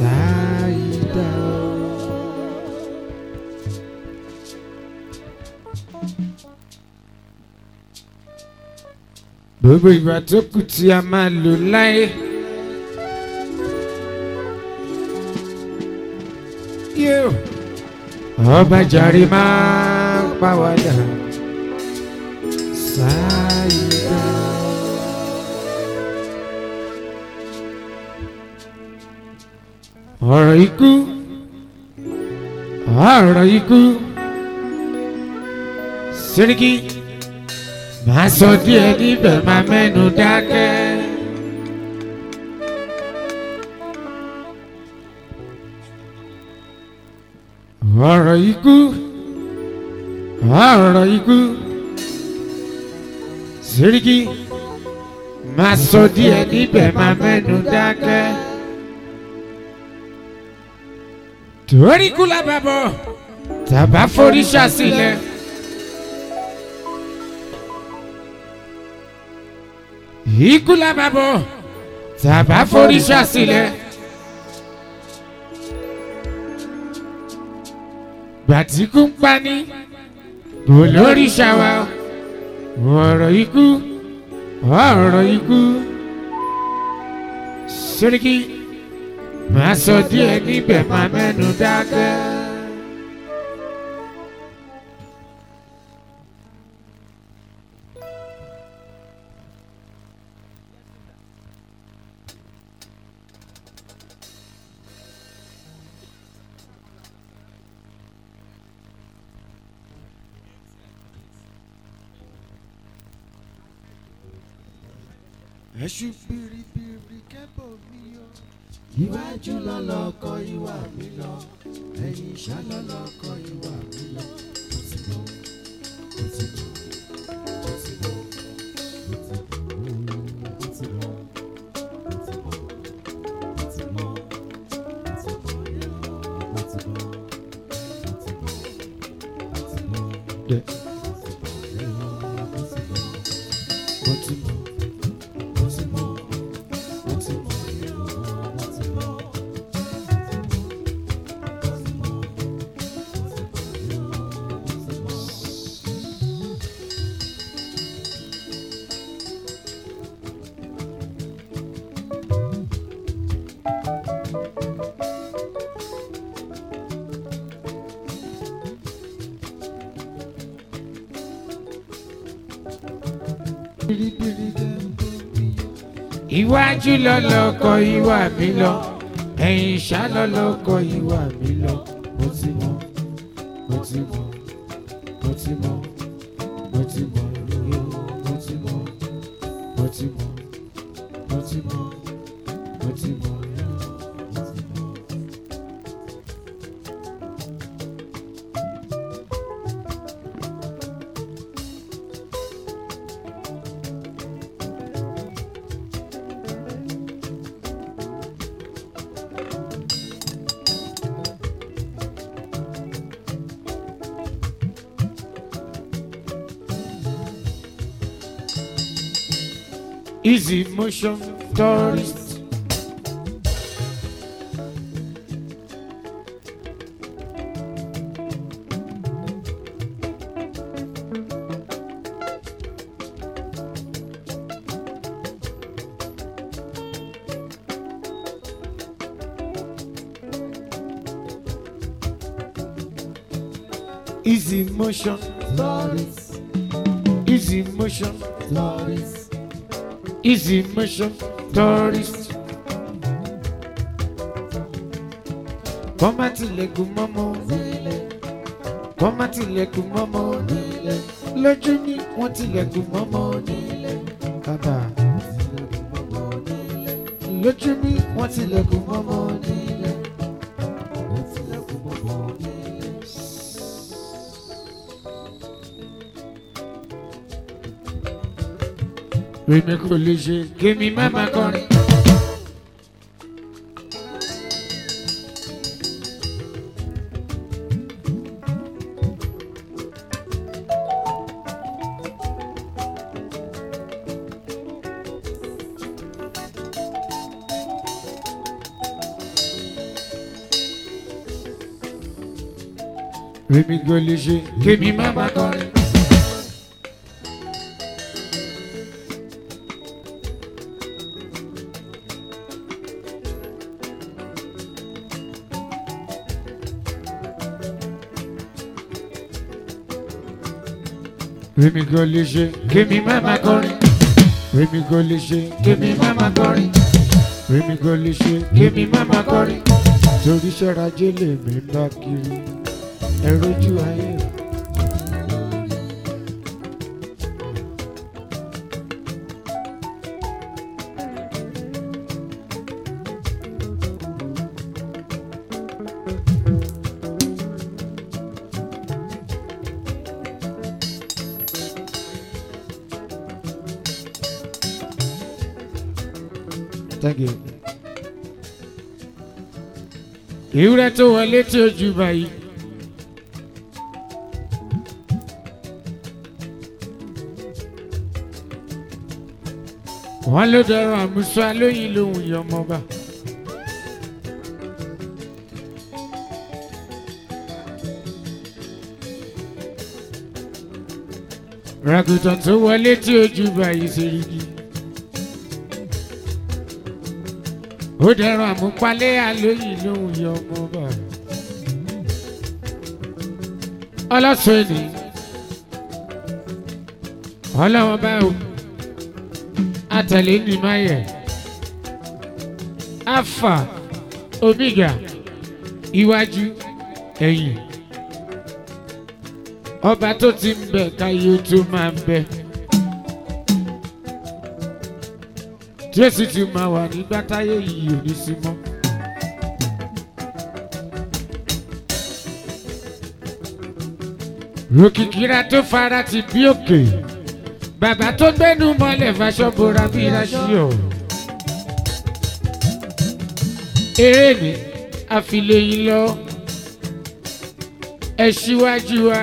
ṣáìdá. gbogbo ìgbà tó kù tí a máa lò láyé. yóò ọba jàre máa ń pàwádà ṣáìdá. ọ̀rọ̀ ikú ọ̀rọ̀ ikú Sẹ́ríkì máa sọ díẹ̀ níbẹ̀ máa mẹ́nu dákẹ́. ọ̀rọ̀ ikú ọ̀rọ̀ ikú Sẹ́ríkì máa sọ díẹ̀ níbẹ̀ máa mẹ́nu dákẹ́. torí kú lábàbọ̀ tàbá foríṣà sílẹ̀. ikú lábàbọ̀ tàbá foríṣà sílẹ̀. gbàtíkú ń pani kò lóríṣà wa ọ̀rọ̀ ikú ọ̀rọ̀ ikú Sẹ́ríkì máa sọ díẹ̀ níbẹ̀ máa mẹ́nu dákẹ́. ẹṣu biribiri kẹ́bọ̀ mi yọ. iwájú lọ́lọ́kọ ìwà mi lọ ẹ̀yìn ìṣá lọ́lọ́kọ ìwà mi lọ. ó ti lọ ó ti lọ ó ti lọ ó ti lọ ó ti lọ ó ti lọ ó ti lọ ó ti lọ ó ti lọ. Yeah. Ó ti lọ. Ó ti lọ. Ó ti lọ. Ó ti lọ. Biribiri kẹ́bọ̀ mi yọ. iwájú lọlọkọ ìwà mi lọ ẹ̀yìn ìṣá lọlọkọ ìwà mi lọ. Mo ti mọ, mo ti mọ, mo ti mọ, mo ti mọ, yo, mo ti mọ, mo ti mọ, mo ti mọ, mo ti mọ, yo, mo ti mọ. easy motion tourist. Easy motion, Tourist, easy motion, tourist, easy motion, tourist. Kọ́má tilẹ̀kùn mọ́mọ́, nílé, kọ́má tilẹ̀kùn mọ́mọ́, nílé, lójú ní wọ́n tilẹ̀kùn mọ́mọ́ ní nílé, bàbá. tilẹ̀kùn mọ́mọ́ nílé, Lójú ní wọ́n tilẹ̀kùn mọ́mọ́ ní. nílé, tilẹ̀kùn mọ́mọ́ nílé. Èmi kò lè ṣe kémi má má kọrin. Rèmi kò lè ṣe kémi má má kọrin. Rèmi kò lè ṣe kémi má má kọrin. Rèmi kò lè ṣe kémi má má kọrin. Rèmi kò lè ṣe kémi má má kọrin. Torí ṣẹ́ra jẹ́lẹ̀ mi ń bá kiri. Ẹ rojú ayé rẹ̀. Thank you. Ìwúrẹ́ tó wọlé tí ó ju báyìí. Wọ́n ló dọ̀rọ̀ àmúṣọ alóyin lòun yọmọba. Ràgùtàn tó wọlé tí ó ju báyìí ṣe rí gi. ó dẹrùn àmúpalẹ́ àlóyìn lóhùn yọ ọmọ bá ọlọ́sùn ènì ọlọ́wọ́n bá o àtẹ̀lé ní mayẹ̀ alpha omega iwájú ẹ̀yìn ọba tó ti ń bẹ káyé ó tó máa ń bẹ. tí ó sì ti máa wà nígbà táyé yìí ò ní sí mọ́. Ròkìkìrà tó fara ti bí òkè. Bàbá tó gbẹ́nu mọ́lẹ̀ faṣọ bora bí Ráṣíọ̀. Eré ni àfilẹ́yìn lọ. Ẹ ṣíwájú wa.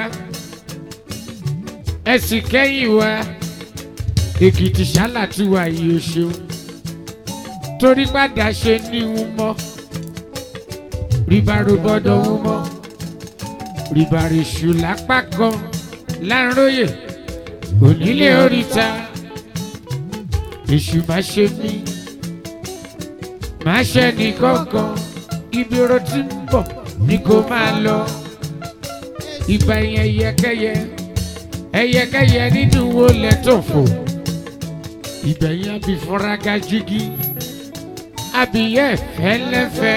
Ẹ sì kẹ́yìn wa. Èkìtì ṣálà tí wà yìí ó ṣeun torí padà ṣe ní ń mọ́ ríbaro gbọ́dọ̀ ń mọ́ ríbareṣù lápá kan láńróyè onílé oríta èṣù má ṣe mí má ṣe ní kankan ibi oró tí ń bọ̀ ni kò máa lọ ìgbà yẹn ẹyẹkẹyẹ ẹyẹkẹyẹ nínú wo lẹ́tọ̀fọ̀ ìgbẹ̀yìn àbí fọ́nraga jígí abiyẹ fẹlẹfẹ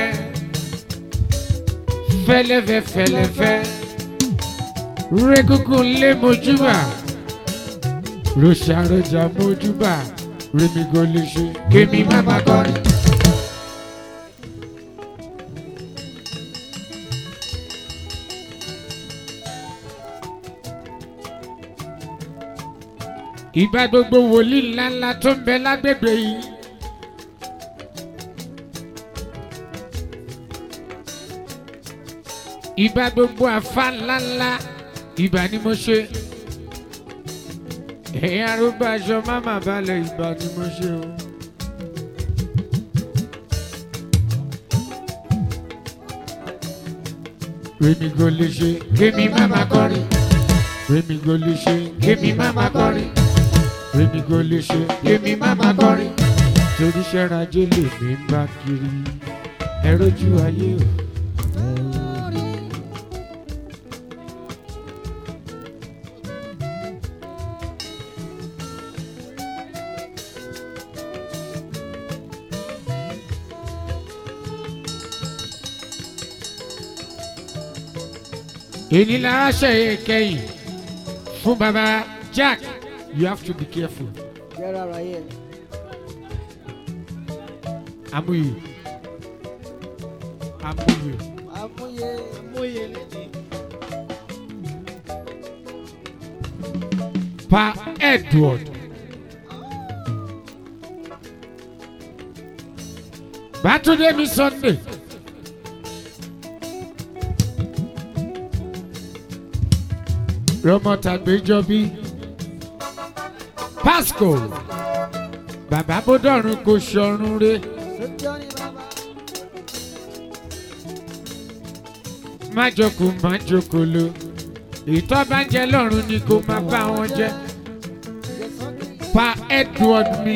fẹlẹfẹ fẹlẹfẹ rẹgúngún lé mojúbà rọṣàrọjà mojúbà rẹmigọlẹṣẹ kémi má má kọrin. ìgbà gbogbo wòlíì ńláńlá tó ń bẹ lágbègbè yìí. ìbá gbogbo àfa ńláńlá ìbá ni mo ṣe ẹ̀yin arúgbó aṣọ máma balẹ̀ ìbá ni mo ṣe o. Rèmi kò lè ṣe kémi má má kọrin. Rèmi kò lè ṣe kémi má má kọrin. Rèmi kò lè ṣe kémi má má kọrin. Torí ṣẹ́ra ajé lèmi ń bá kiri. Ẹ rójú ayé o. èyí la ṣe kẹ́yìn fún baba Jack you have to be careful Get out right here. amuyi amuyi Amúyẹ amúyẹ lẹ́dí. pa Edward Bátúndé mi Sunday rọmọtàgbéjọbí Pasco bàbá bódọ̀rùn kò ṣọrun re Sọ́jọ́ ni bàbá. má jókòó má jókòó lo ìtọ́ bá ń jẹ lọ́rùn ni kò má bá wọn jẹ pa edward mi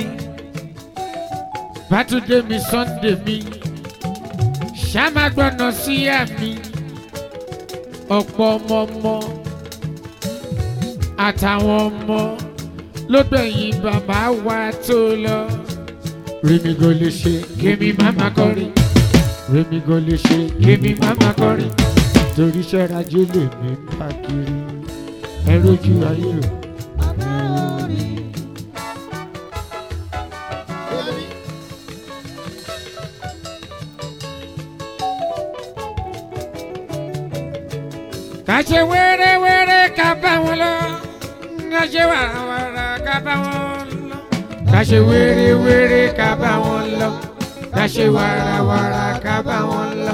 bátúndé mi sunday mi ṣàmágbọ́nà síyá mi ọ̀pọ̀ ọmọ ọmọ àtàwọn ọmọ ló gbẹ̀yìn bàbá wa tó lọ. Rèmi kò lè ṣe kémi máma kọrin. Rèmi kò lè ṣe kémi máma kọrin. Torí ṣẹ́rajé lè mí ń bá kiri. Ẹ rojú ayé o. Ká ṣe wéré-wéré ká bá wọn lọ. Ká ṣe wàràwàrà ká bá wọn lọ. Ká ṣe wéré-wéré ká bá wọn lọ. Ká ṣe wàràwàrà ká bá wọn lọ.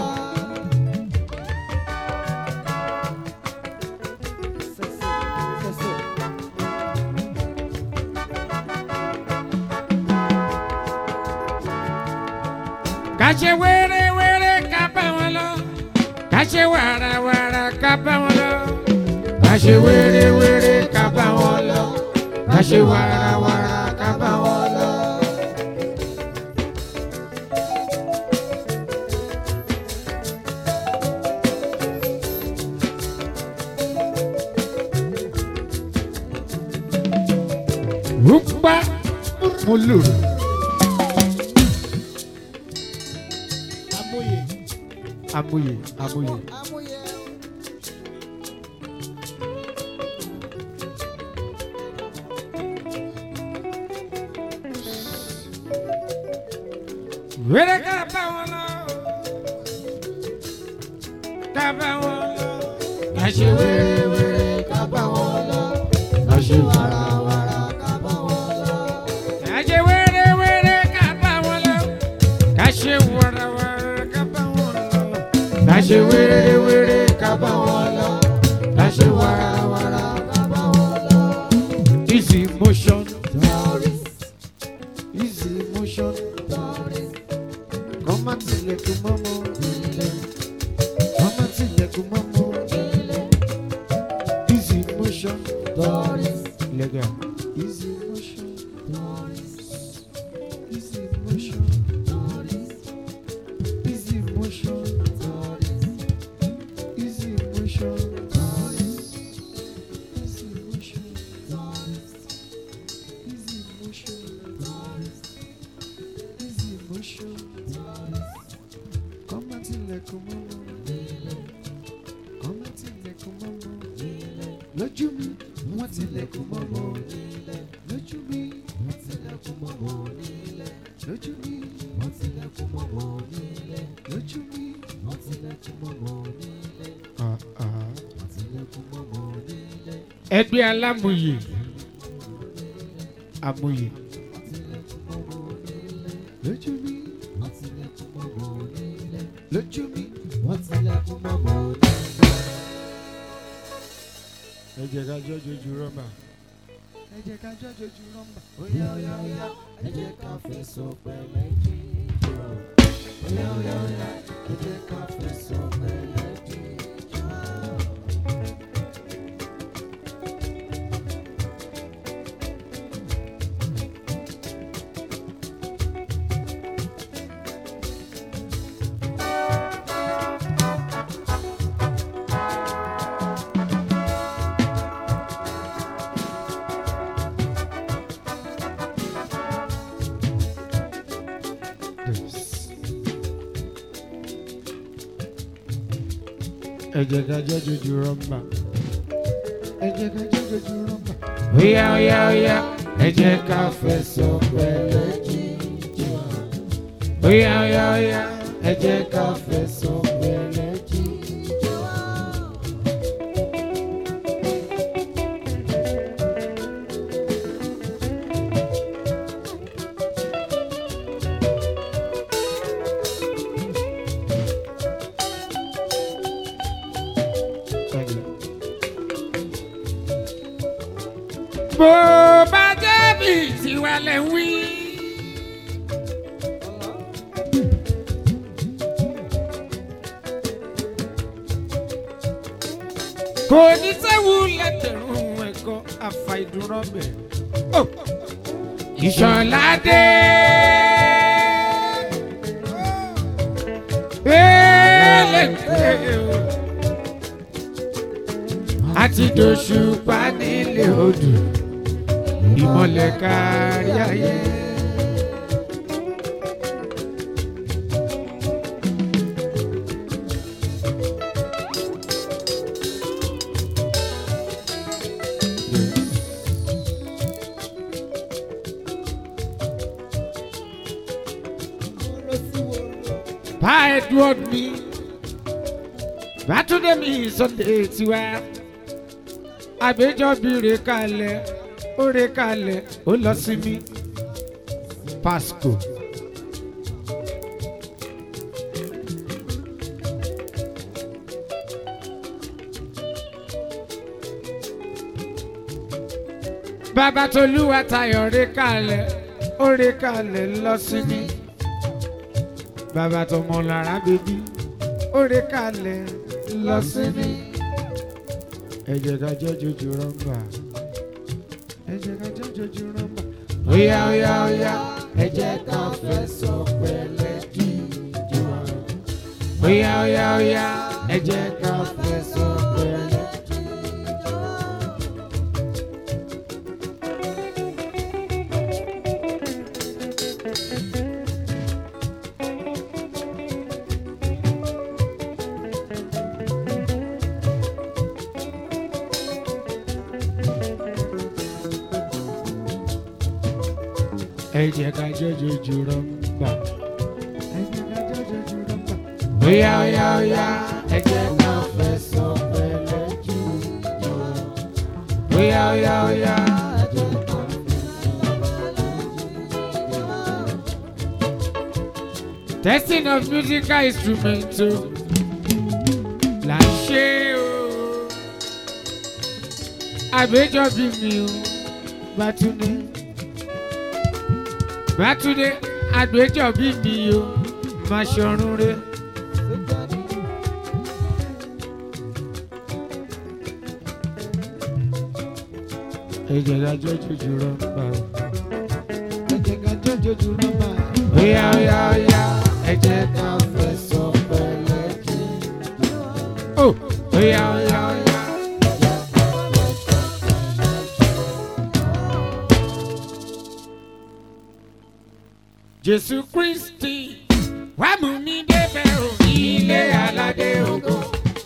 Ká ṣe wéré-wéré ká bá wọn lọ. Ká ṣe wàràwàrà ká bá wọn lọ. Ká ṣe wéré-wéré ká bá wọn lọ. Ká ṣe wàràwàrà ká bá wọn lọ. Rúpa mo lòrò. amóye Amóye, amóye. amóye Wéré ká bá wọn lọ. Ká bá wọn lọ. Ká ṣe wéré-wéré ká bá wọn lọ. Ká ṣe wàràwàrà ká bá wọn lọ. Ká ṣe wéré-wéré ká bá wọn lọ. Ká ṣe wàràwàrà ká bá wọn lọ. Ká ṣe wéré-wéré ká bá wọn lọ. Ká ṣe wàràwàrà ká bá wọn lọ. Easy motion. Easy motion. Kọ́má tilẹ̀kùn mọ́mọ́. Kọ́má tilẹ̀kùn mọ́mọ́. Easy motion. Lẹ́gà. Easy motion. Easy motion. Easy motion. Easy motion. Easy motion. Easy motion. Easy motion. Kọ́má tilẹ̀kùn mọ́mọ́. Kọ́má tilẹ̀kùn mọ́mọ́. Lójú mi, wọ́n tilẹ̀kùn mọ́mọ́. Lójú mi, wọ́n tilẹ̀kùn mọ́mọ́. Lójú mi, wọ́n tilẹ̀kùn mọ́mọ́. Lójú mi, wọ́n tilẹ̀kùn mọ́mọ́. Ẹgbẹ́ alámòye. Amòye. Lójú mi, wọ́n tilẹ̀kùn mọ́mọ́. Lójú mi, wọ́n tilẹ̀kùn mọ́mọ́. Ẹ jẹ́ ká jọ́ jojú rọ́bà. Ẹ jẹ́ ká jọ́ jojú rọ́bà. Óyá óyá óyá, ẹ jẹ́ ká fẹ̀sọ̀ pẹ̀lẹ́ jíjọ. Óyá óyá óyá, ẹ jẹ́ ká fẹ̀sọ̀ pẹ̀lẹ́ jíjọ. Ẹ jẹ́ ká jọ́ jojú rọ́bà. Ẹ jẹ́ ká jọ́ jojú rọ́bà. Óyá óyá óyá, ẹ jẹ́ ká fẹ̀sọ̀ pẹ̀lẹ́ jíjọ. Óyá óyá óyá, ẹ jẹ́ ká fẹ̀sọ̀ pẹ̀lẹ́ jíjọ. bó bá débi tiwa lè wí. kò ní sẹ́wù lẹ́tẹ̀rún ẹ̀kọ́ àfàìdúrọ́bẹ̀. ìṣọ̀ládé. Ẹlẹ́gbẹ̀ẹ́ o. àti dòṣùpá nílé odò ìmọ̀lẹ̀ kárí ayé. Pa Edward mi, Bátúndé mi Sunday tiwa, àgbéjọ́bí rè kalẹ̀, ó rè kalẹ̀, ó lọ sí mi, Pasco. Bàbá Tolúwa Tayọ̀ rè kalẹ̀, ó rè kalẹ̀ lọ sí mi bàbá tọmọ lára bèbí orí kalẹ̀ lọ sí mi. ẹ jẹ́ ká jẹ́ jojú rọ́mbà ẹ jẹ́ ká jẹ́ jojú rọ́mbà. óyá óyá óyá ẹ jẹ́ ká fẹsọ̀ pẹ̀lẹ́ jíjọ. óyá óyá óyá ẹ jẹ́ ká fẹsọ̀ pẹ̀lẹ́. ẹ jẹ́ ká jọjọ jù rọ́mbà. ẹ jẹ́ ká jọjọ jù rọ́mbà. óyá óyá óyá ẹ jẹ́ ká fẹsọ̀ pẹ̀lẹ́ jù jọ. óyá óyá óyá ẹ jẹ́ ká Testing of musical instruments o là ń ṣe o. Àgbéjọ́bí mi o, Bátúndé. Bátúndé àgbéjọ́bí mi o, máa ṣọrun re. Ẹ jẹ́ ká jọ́jọ́ jù rọ́mbà o. Ẹ jẹ́ ká jọ́jọ́ jù rọ́mbà o. Óyá óyá óyá ẹ jẹ́ ká fẹsọ̀ pẹ̀lẹ́ kí. Ó óyá óyá óyá. Jésù Kristi wá mú mi débẹ̀ o ilé aládé ògo.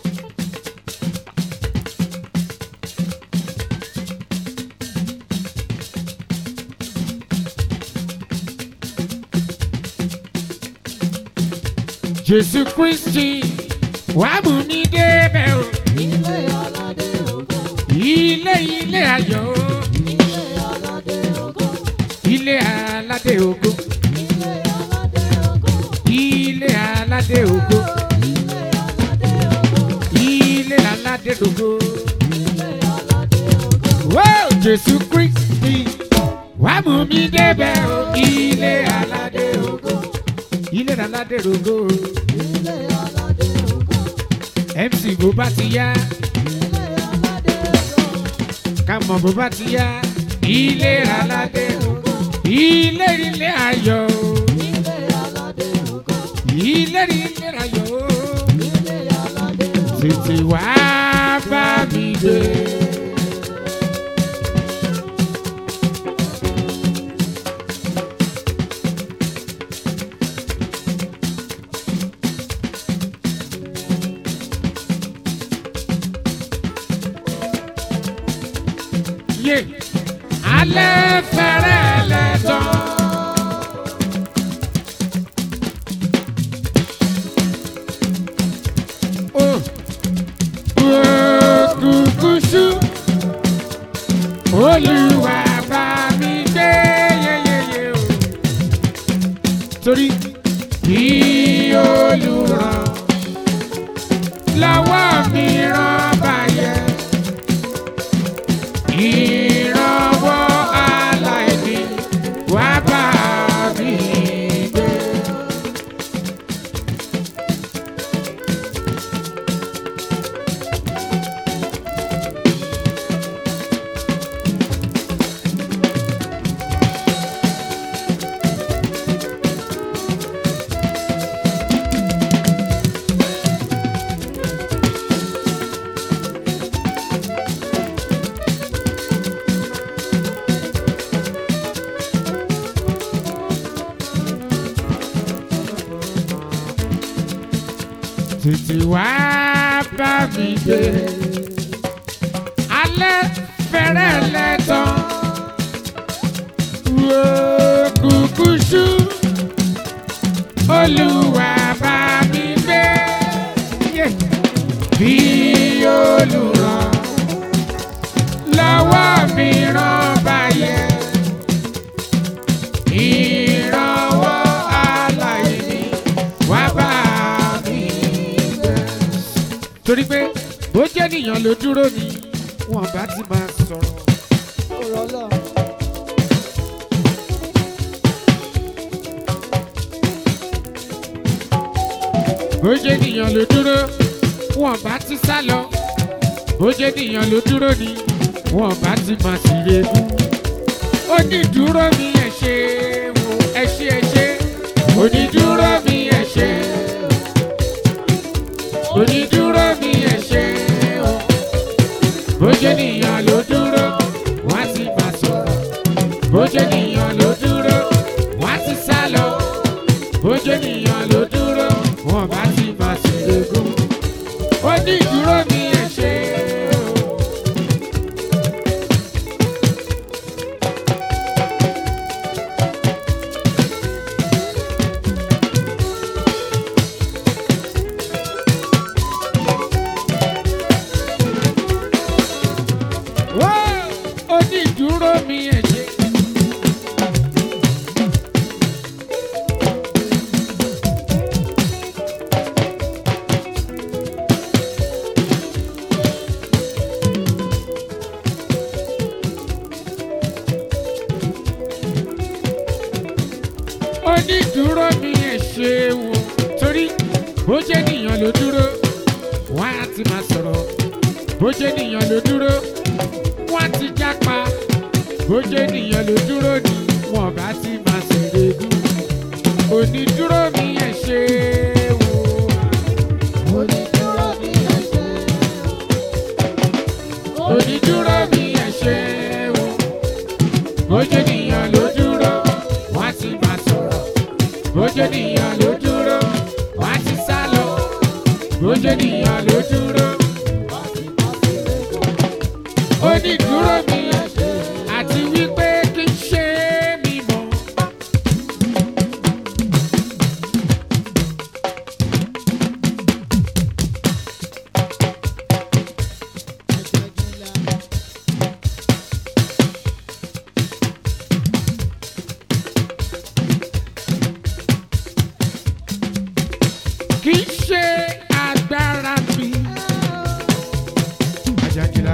Jésù Kristi wá mú mi débẹ̀ o Ilé aládé ògo, ilé ilé ayọ̀ o ilé aládé ògo, ilé aládé ògo ilé aládé ògo, ilé aládé ògo ilé aládé ògo, ilé aládé ògo. ilé aládé ògo. Wow, Jésù Kristi wá mú mi débẹ̀ o ilé aládé ògo ilé aládé ògo Ilé aládé ògo, MC bó bá ti yá ilé aládé ògo, ká mọ̀ bó bá ti yá ilé aládé ògo ilé ilé ayọ̀ o ilé aládé ògo, ilé ilé ayọ̀ o ilé aládé ògo. tètè wá bá mi gbé. yé alẹ́ fẹ́rẹ́ lẹ́tọ́. Oh, òkùnkùn ṣú olùwà bá mi gbé yeyeye o. torí bí olùràn lọ́wọ́ mi rán báyẹn ìrànwọ́ aláìní wá bá mi gbé. tètè wá bá mi gbé alẹ́ fẹ́rẹ́ lẹ́tàn wo kúkú ṣú olúwa bá mi gbé Yeah. bí olùràn lọ́wọ́ mi ràn báyẹ̀ ìrànwọ́ aláìní wá bá mi gbé. torí pé bó jẹ́ nìyàn ló dúró ni wọn bá ti máa sọ̀rọ̀. ọ̀rọ̀ lọ. bó jẹ́ nìyàn ló dúró wọn bá ti sá lọ bó jẹ́ nìyàn ló dúró ni wọn bá ti máa sì retú. onídùúró mi ẹ ṣe wo ẹ ṣe ẹ ṣe onídùúró mi ẹ ṣe onídùúró mi ẹ ṣe o bó jẹ́ nìyàn ló dúró wọ́n á ti máa sọ̀rọ̀ bó jẹ́ nìyàn ló dúró wọ́n á ti sá lọ bó jẹ́ nìyàn ló dúró wọ́n bá ti máa sì retú. onídùúró mi ẹ ṣe o. Wá onídùúró mi ẹ ṣe. onídùúró mi ẹ ṣe wò torí bó jẹ́ nìyàn ló dúró wọ́n á ti máa sọ̀rọ̀ bó jẹ́ nìyàn ló dúró wọ́n á ti jápa bó jẹ́ nìyàn ló dúró ni wọ́n bá ti máa ṣèrè dùn onídùúró mi ẹ ṣe wò onídúró mi ẹ ṣe. onídùúró mi ẹ ṣe wò bó jẹ́ nìyàn ló dúró wọ́n á ti máa sọ̀rọ̀ bó jẹ́ nìyàn ló dúró wọ́n á ti sá lọ bó jẹ́ nìyàn ló dúró onídùúró mi ẹ ṣe àti wípé kí n ṣe mí mọ́. kì í ṣe agbára mi. Ajakila.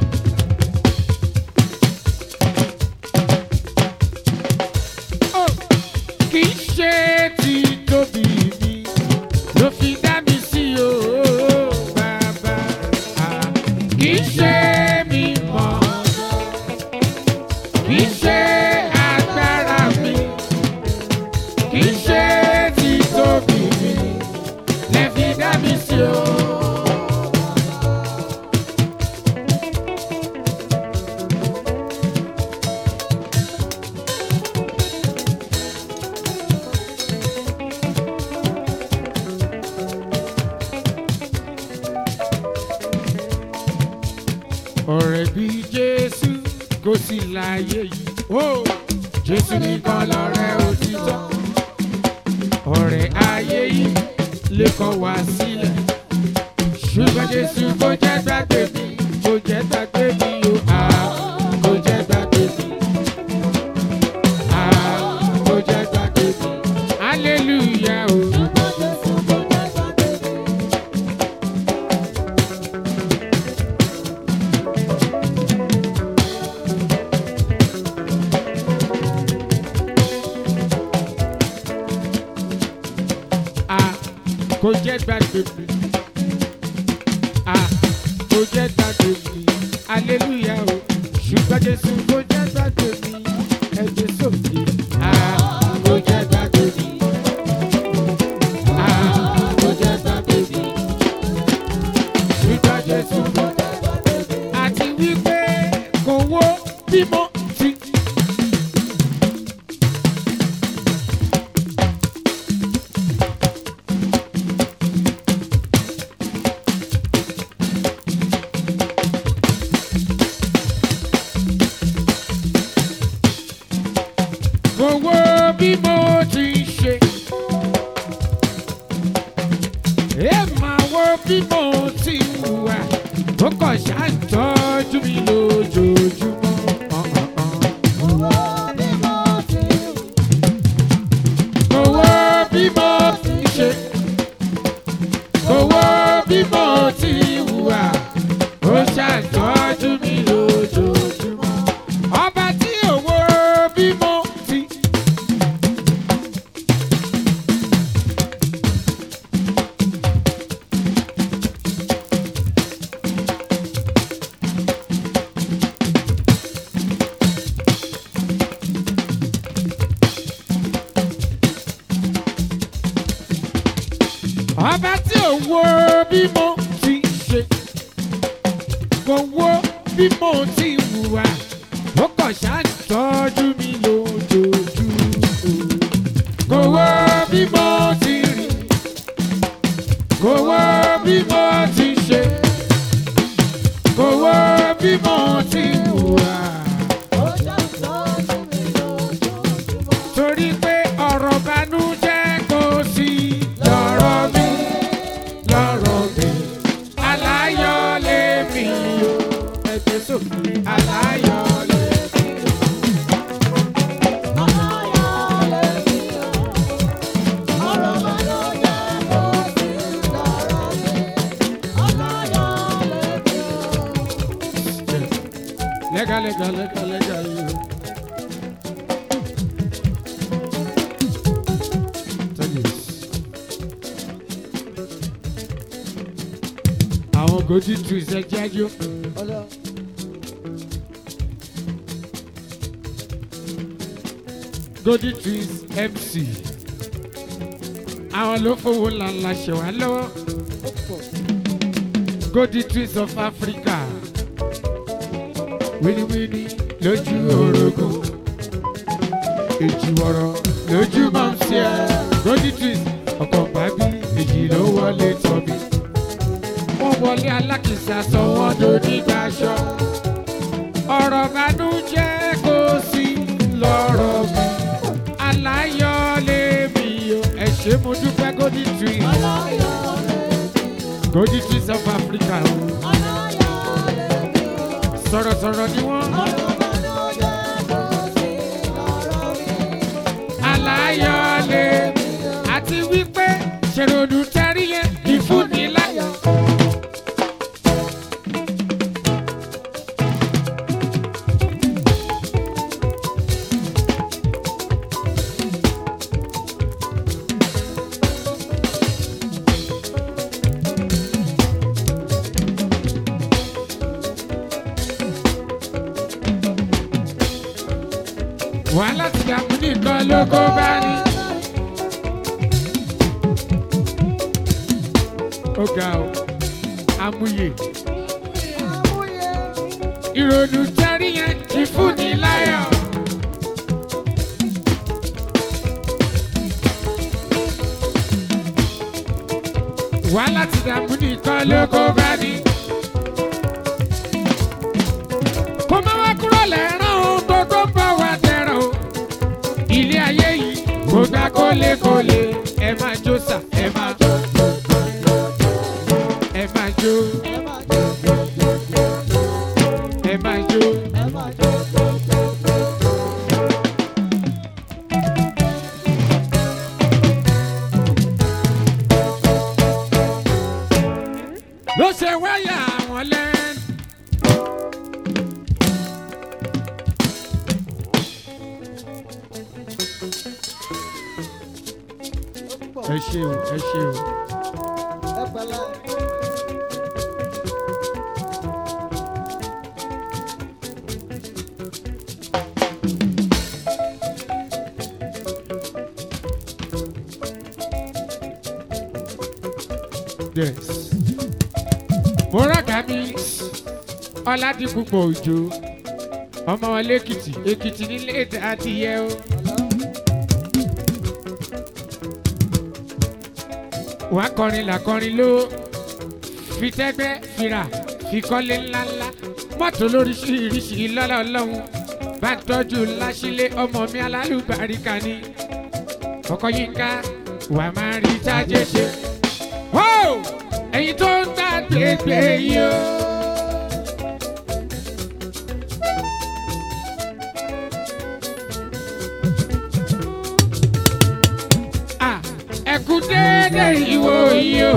Oh, kì í ṣe ti tóbi mi ló fi dá mi sí o bàbá. Ah, Kì í ṣe mi mọ̀, kì í ṣe agbára mi, kì í ṣe ti tóbi mi lè fi dá mi sí o. ọ̀rẹ́ bí jésù kò sí láyé yìí. ó jésù nìkan lọ̀rẹ́ òtítọ́. ọ̀rẹ́ ayé yìí lè kọ̀ wá sílẹ̀. ṣùgbọ́n jésù kò jẹ́ gbàgbé mi kò jẹ́ gbàgbé mi o. Ah, kò jẹ́ gbàgbé mi. Ah, kò jẹ́ gbàgbé mi. hallelujah o. Ah, kò jẹ́ gbàgbé mi. Ah, kò jẹ́ gbàgbé mi. Hallelujah o. Ṣùgbọ́n Jésù kò jẹ́ gbàgbé mi. Ẹ̀jẹ̀ sókè. Ah, kò jẹ́ gbàgbé mi. Ah, kò jẹ́ gbàgbé mi. Ṣùgbọ́n Jésù kò jẹ́ gbàgbé mi. Àti wípé kò wó bímọ sí. bí mo ti hùwà ó kàn ṣáà ń tọ́jú mi lójoojúmọ́. Owó bí mo ti ṣe, owó bí mo ti hùwà, ó ṣàtọ́jú mi lójoojúmọ́. Ọba tí owó bí mo ti. Ọba tí owó bí mo ti ṣe, kò wo bí mo ti hùwà, ó kàn ṣàtọ́jú mi lójoojúmọ́. Kò wo bí mo ti rìn, kò wo bí mo ti ṣe, kò wo bí mo ti hùwà. Torí pé ọ̀rọ̀ banújẹ́ kò sí lọ́rọ̀ mi, lọ́rọ̀ mi. Aláyọ̀ lèmi o, ẹ̀jẹ̀ sókè. Aláyọ̀ lèmi o. Lẹ́gà lẹ́gà lẹ́gà lẹ́gà yìí o. Tell you. Àwọn gòjì tu ìṣẹ́jẹ́ ájú. Gòjì Twins MC. Àwọn ló fowó ńláńlá ṣe wá lọ́wọ́. Gòjì Twins of Africa. Wíníwíní lójú orogún. Èjìwọ̀rọ̀ lójú máa ń ṣe ẹ́. Gòjì Twins ọkọ̀ bábí èjì ló wọlé tọ́bi. Wọ́n wọlé alákìsà sọ wọ́n donígbà aṣọ. Ọ̀rọ̀ bànújẹ́ kò sí lọ́rọ̀ mi. Aláyọ̀ lèmi o. Ẹ ṣé mo dúpẹ́ Gòjì Twins. Gòjì Twins of Africa o. Sọ̀rọ̀sọ̀rọ̀ ni wọ́n. Aláyọ̀ àti wípé ṣèròdù tẹ́rí yẹn ìfúnni láyọ̀. wàhálà ti dààmú nìkan ló kó bá ní. ó ga ọ amúyẹ ìrònú tẹ́rí yẹn ti fún ní láyọ̀. wàhálà ti dààmú nìkan ló kó bá ní. kó má wá kúrò lẹ́rán o gbogbo ń bọ̀ wá tẹ̀ràn o. ilé ayé yìí kò gbà kólékólé ẹ máa jó sà ẹ máa jó ẹ máa jó ẹ máa jó. ló ṣe wáyà àwọn lẹ́nu. ẹ ṣe o ẹ ṣe o. yes. mo rákà mi ọládìpúpọ̀ òjò ọmọ wọn lẹ́kìtì èkìtì nílé adìyẹ o. wàá kọrin làkọrin ló fi tẹ́gbẹ́ fira fi kọ́lé ńláńlá mọ́tò lóríṣiríṣi lọ́lá ọlọ́run bá ń tọ́jú láṣílé ọmọ mi alálùbáríkà ni ọkọ yínká wàá máa rí tájé ṣe. Wó! ẹ̀yin tó ń gbàgbégbé yìí o. Ah, ẹ kú déédéé ìwò yìí o.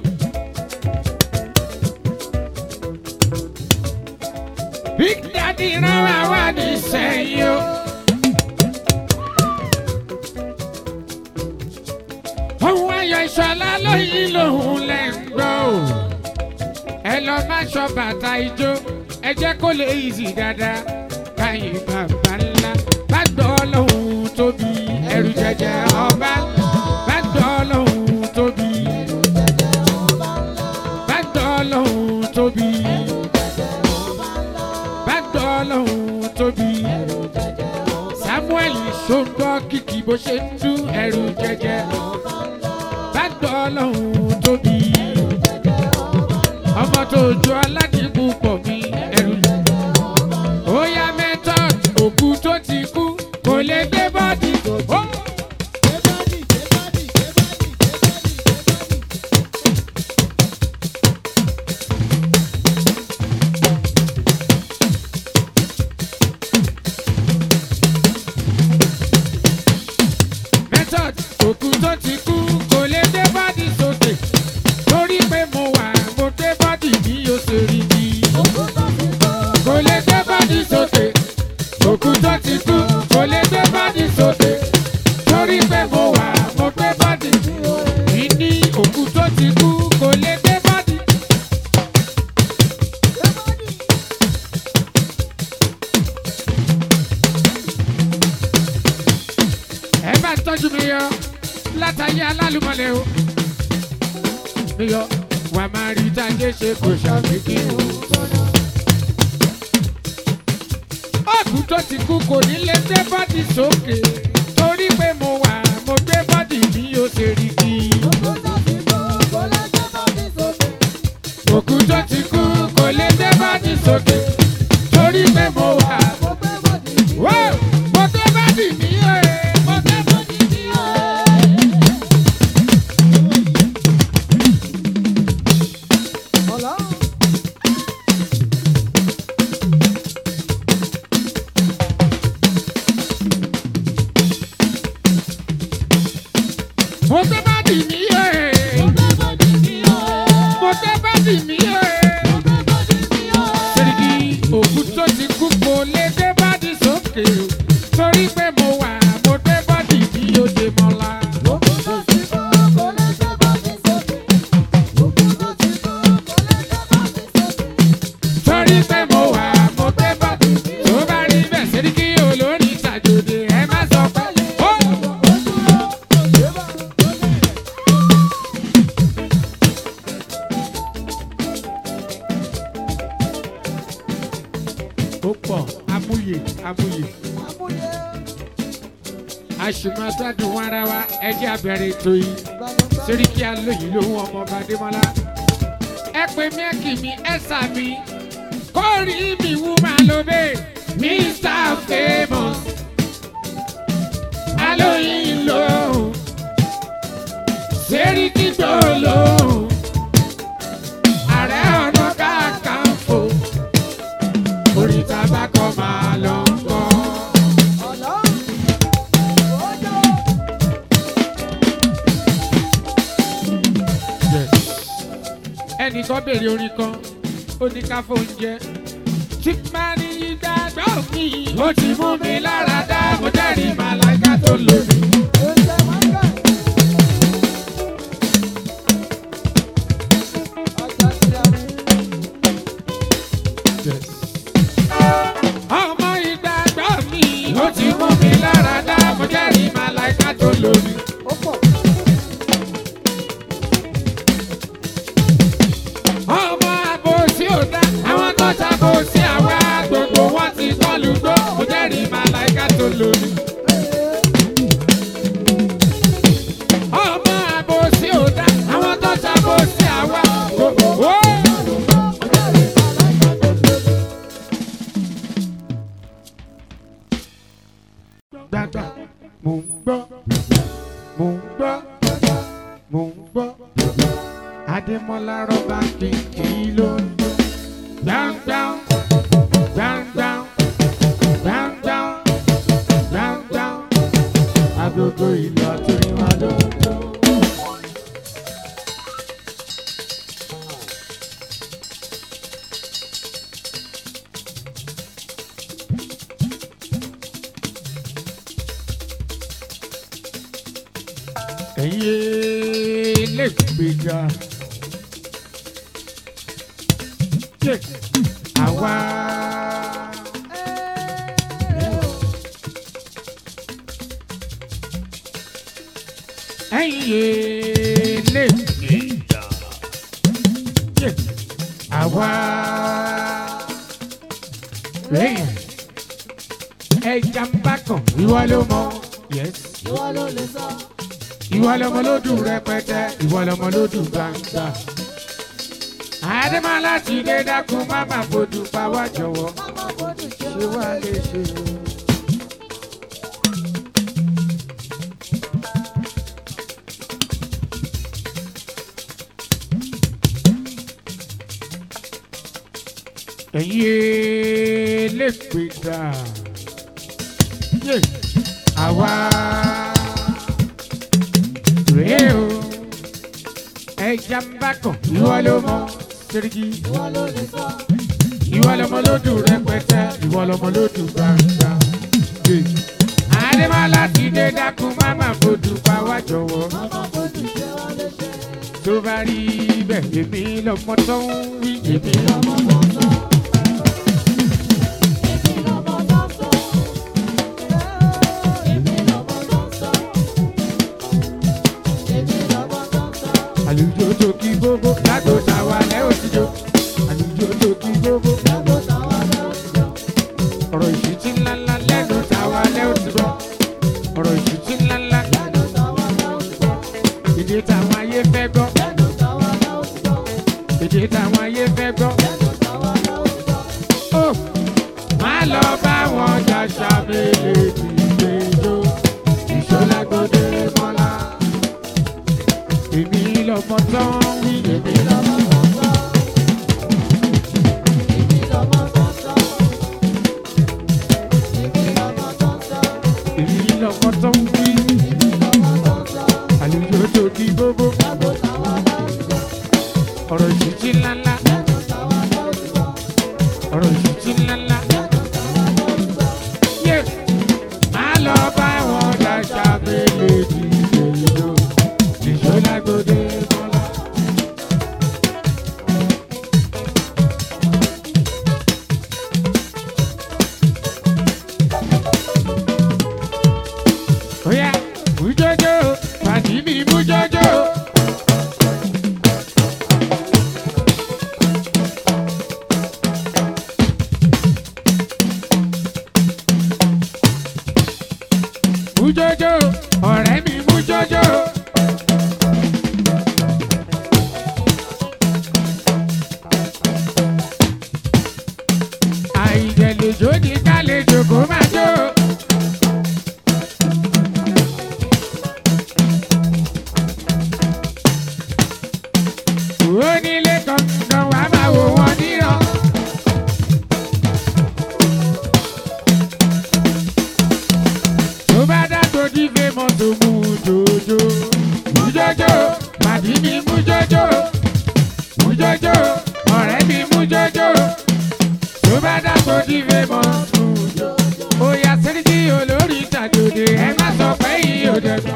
Big Daddy rán wa wá ní sẹ́yìn o. Ohun ayọ̀ ìṣọ̀lá lóyìn lòun lẹ̀ ń gbọ́ o. Ẹ lọ má ṣọ bàtà ijó, ẹ jẹ́ kó lè easy dáadáa. Káyìn bàbá ńlá, bá gbọ́ lóhùn tóbi, ẹrù jẹjẹ ọba ńlá. Bá gbọ́ lóhùn tóbi, bá gbọ́ lóhùn tóbi. Bá gbọ́ lóhùn tóbi. Samuel ṣòǹgbọ́ kìkì bó ṣe ń dún ẹrù jẹjẹ. Bá gbọ́ lóhùn tóbi. Ọmọ tó ju aládìkú pọ̀ mí ẹrù. Ó yá method òkú tó ti kú kò lè gbé bọ́dì. Ó. method òkú tó ti kú kò lè gbé bọ́dì sókè torí pé mo wà mo gbé bọ́dì bí o ṣe rí bí. kò lè gbé bọ́dì sókè òkú tó ti kú kò lè gbé bọ́dì sókè torí pé mo wà mo gbé bọ́dì bí ní òkú tó ti kú kò lè gbé bọ́dì. ẹ bá ń tọ́jú mi yọ látàyé alálùmọ̀lẹ́ o. mi yọ wà máa rí táyé ṣe kò ṣàfikí o. ọ̀gùn tó ti kú kò ní lè gbé bọ́dì sókè torí pé mo wà mo gbé bọ́dì bí o ṣe rí kí. òkú tó ti kú kò lè gbé bọ́dì sókè torí pé mo wà. Whoa! mo gbé bọ́dì mi o. mo gbé bọ́dì mi o. mo gbé bọ́dì mi o. mo gbé bọ́dì mi o. Sẹ́ríkì òkú tó ti kú kò lè gbé bọ́dì sókè o. Torí pé mo wà mo gbé bọ́dì bí ó ṣe mọ́lá. Torí pé mo wà mo gbé bọ́dì. Tó bá rí bẹ́ẹ̀ Sẹ́ríkì olórí ìtàjòdè ẹ má sọ pé. Ó ó pọ̀ amúyè amúyè. àṣùmọ̀tàdùn wọn ara wa ẹjẹ́ abẹ́rẹ́ ètò yìí Sẹ́ríkì alóyìn lóhùn ọmọọba Adémọ́lá. ẹ pè mí ẹ kì mí ẹ sà mí kó rí mi wú máa lo bẹ́ẹ̀ Mr Famous alóyìn lóhùn Sẹ́ríkì tó lóhùn ààrẹ ọ̀nà kakanfò orí tabakọ máa lọ ń kọ́. ẹnìkan béèrè orin kan ó ní ká fóúnjẹ. tí máa ní ìdájọ́ mi ó ti mú mi lára dá mo jẹ́rìí màláìka tó lòdì. ọmọ ìdájọ́ mi ó ti mú mi lára dá mo jẹ́rìí màláìka tó lòdì. ọmọ àbòsí ò dá àwọn tó ṣàbòsí àwa gbogbo wọn ti kọlu gbó mo jẹ́rìí màláìka tó lòdì. Adémọ́lá rọ́bà kìkì ló ń dún. Gbàngbàng, gbàngbàng, gbàngbàng, gbàngbàng. Agogo ìlú àtúrí wa ló ń dún. ẹ̀yin lè gbèjà. Yé, Àwa. Ẹ̀yin lè gbèjà. Yé, Àwa. Lẹ́yìn ẹja ń bá kàn ìwọ ló mọ̀. Yes Ìwọ ló lè sọ. ìwọ lọmọ lódù rẹpẹtẹ ìwọ lọmọ lódù gbangba. àdèmọ́lá ti dé dákun má má fojú pa wá jọ̀wọ́ Mama fojú ṣe ṣé wàá lè ṣe. ẹ̀yin lè pè dà yé àwa rèé o ẹja ń bá kàn ìwọ ló mọ sẹ́ríkì Ìwọ ló lè sọ. ìwọ lọmọ lódù rẹpẹtẹ ìwọ lọmọ lódù gbangba. Yé. àdèmọ́lá ti dé dákun má má fojú pa wá jọ̀wọ́ Mama fojú ṣe wá lè ṣe. tó bá rí bẹ́ẹ̀ èmi lọmọ tó ń wí èmi lọmọ. Ọmọ tó ń sọ. Èmi lọmọ tó ń sọ. Èmi lọmọ tó ń sọ. Èmi lọmọ tó ń sọ. àlùjọ tó kí gbogbo lágbo tàwa lẹ́ òtijọ́ àlùjọ tó kí gbogbo Lágbo táwa lọ sí jọ. ọ̀rọ̀ ìṣítí ńláńlá lẹ́nu tàwa lẹ́ òtijọ́ ọ̀rọ̀ ìṣítí ńláńlá Lẹ́nu táwa lọ sí jọ. èdè táwọn ayé fẹ́ gbọ́ Lẹ́nu táwa lọ sí jọ. èdè táwọn ayé fẹ́ gbọ́. Lẹ́nu táwa lọ sí jọ. Ó, má lọ bá wọn jàṣà mélèé ìgbẹ́jọ́ ìṣọ́lágbọ́dé mọ́lá. èmi lọmọ tó ń wí èmi lọmọ. Lọmọ tó ń sọ. Èmi lọmọ tó ń sọ. Èmi lọmọ tó ń sọ. èmi lọmọ tó ń wí. Èmi lọmọ tó ń sọ. àlùjọ tó kí gbogbo Lágbo táwa lọ sí jọ. ọ̀rọ̀ ìṣítí ńláńlá Lẹ́nu táwa lọ sí jọ. ọ̀rọ̀ ìṣítí ńláńlá. Lẹ́nu táwa lọ sí jọ. Yé, má lọ bá wọn jàṣà mélèé ìgbẹ́jọ́ ìṣọ́lágbọ́dé mọ́lá. Oya, mújọ́jọ́, pàdí mi mújọ́jọ́. Mújọ́jọ́, ọ̀rẹ́ mi mújọ́jọ́. Àìjẹ̀lẹ̀jọ́ ní kálejò kó máa jó. onílé kankan wàá máa wò wọ́n níran. tó bá dàgbò dífé mọ́tò mú jòjò. mú jòjò pàdí mi mú jòjò. mú jòjò ọ̀rẹ́ mi mú jòjò. tó bá dàgbò dífé mọ́tò mú jòjò. ó yá sẹ́ríkì olórí ìtàjòdè ẹ má sọ pé yìí ò dẹ̀gbọ́n.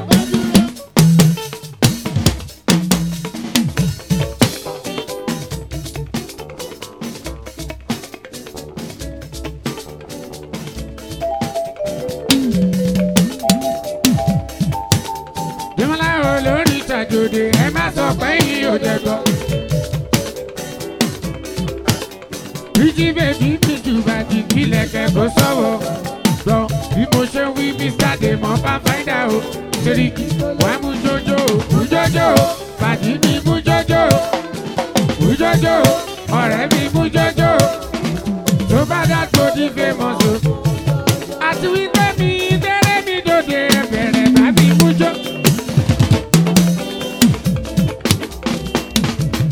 Jẹ́mọ́lá olórí ìtàjòdè ẹ má sọ pé yìí ò dẹ̀gbọ́. Bíjí bèbí mi jù bàjì kílẹ̀ kẹ́kọ̀ọ́ sọ̀wọ́. Gbọ́ bí mo ṣe ń wí Mr. Dèmọ́ bá fáìdà o. Sẹ́ríkì wàá mú jọjọ́ o, mú jọjọ́ o, bàjì mi mú jọjọ́ o. Mú jọjọ́ o, ọ̀rẹ́ mi mú jọjọ́ o. Tó bá dàgbò di famous o. Àti wípé mi dẹ́rẹ́ mi dòde ẹ̀bẹ̀rẹ̀ bá mi mú jọ.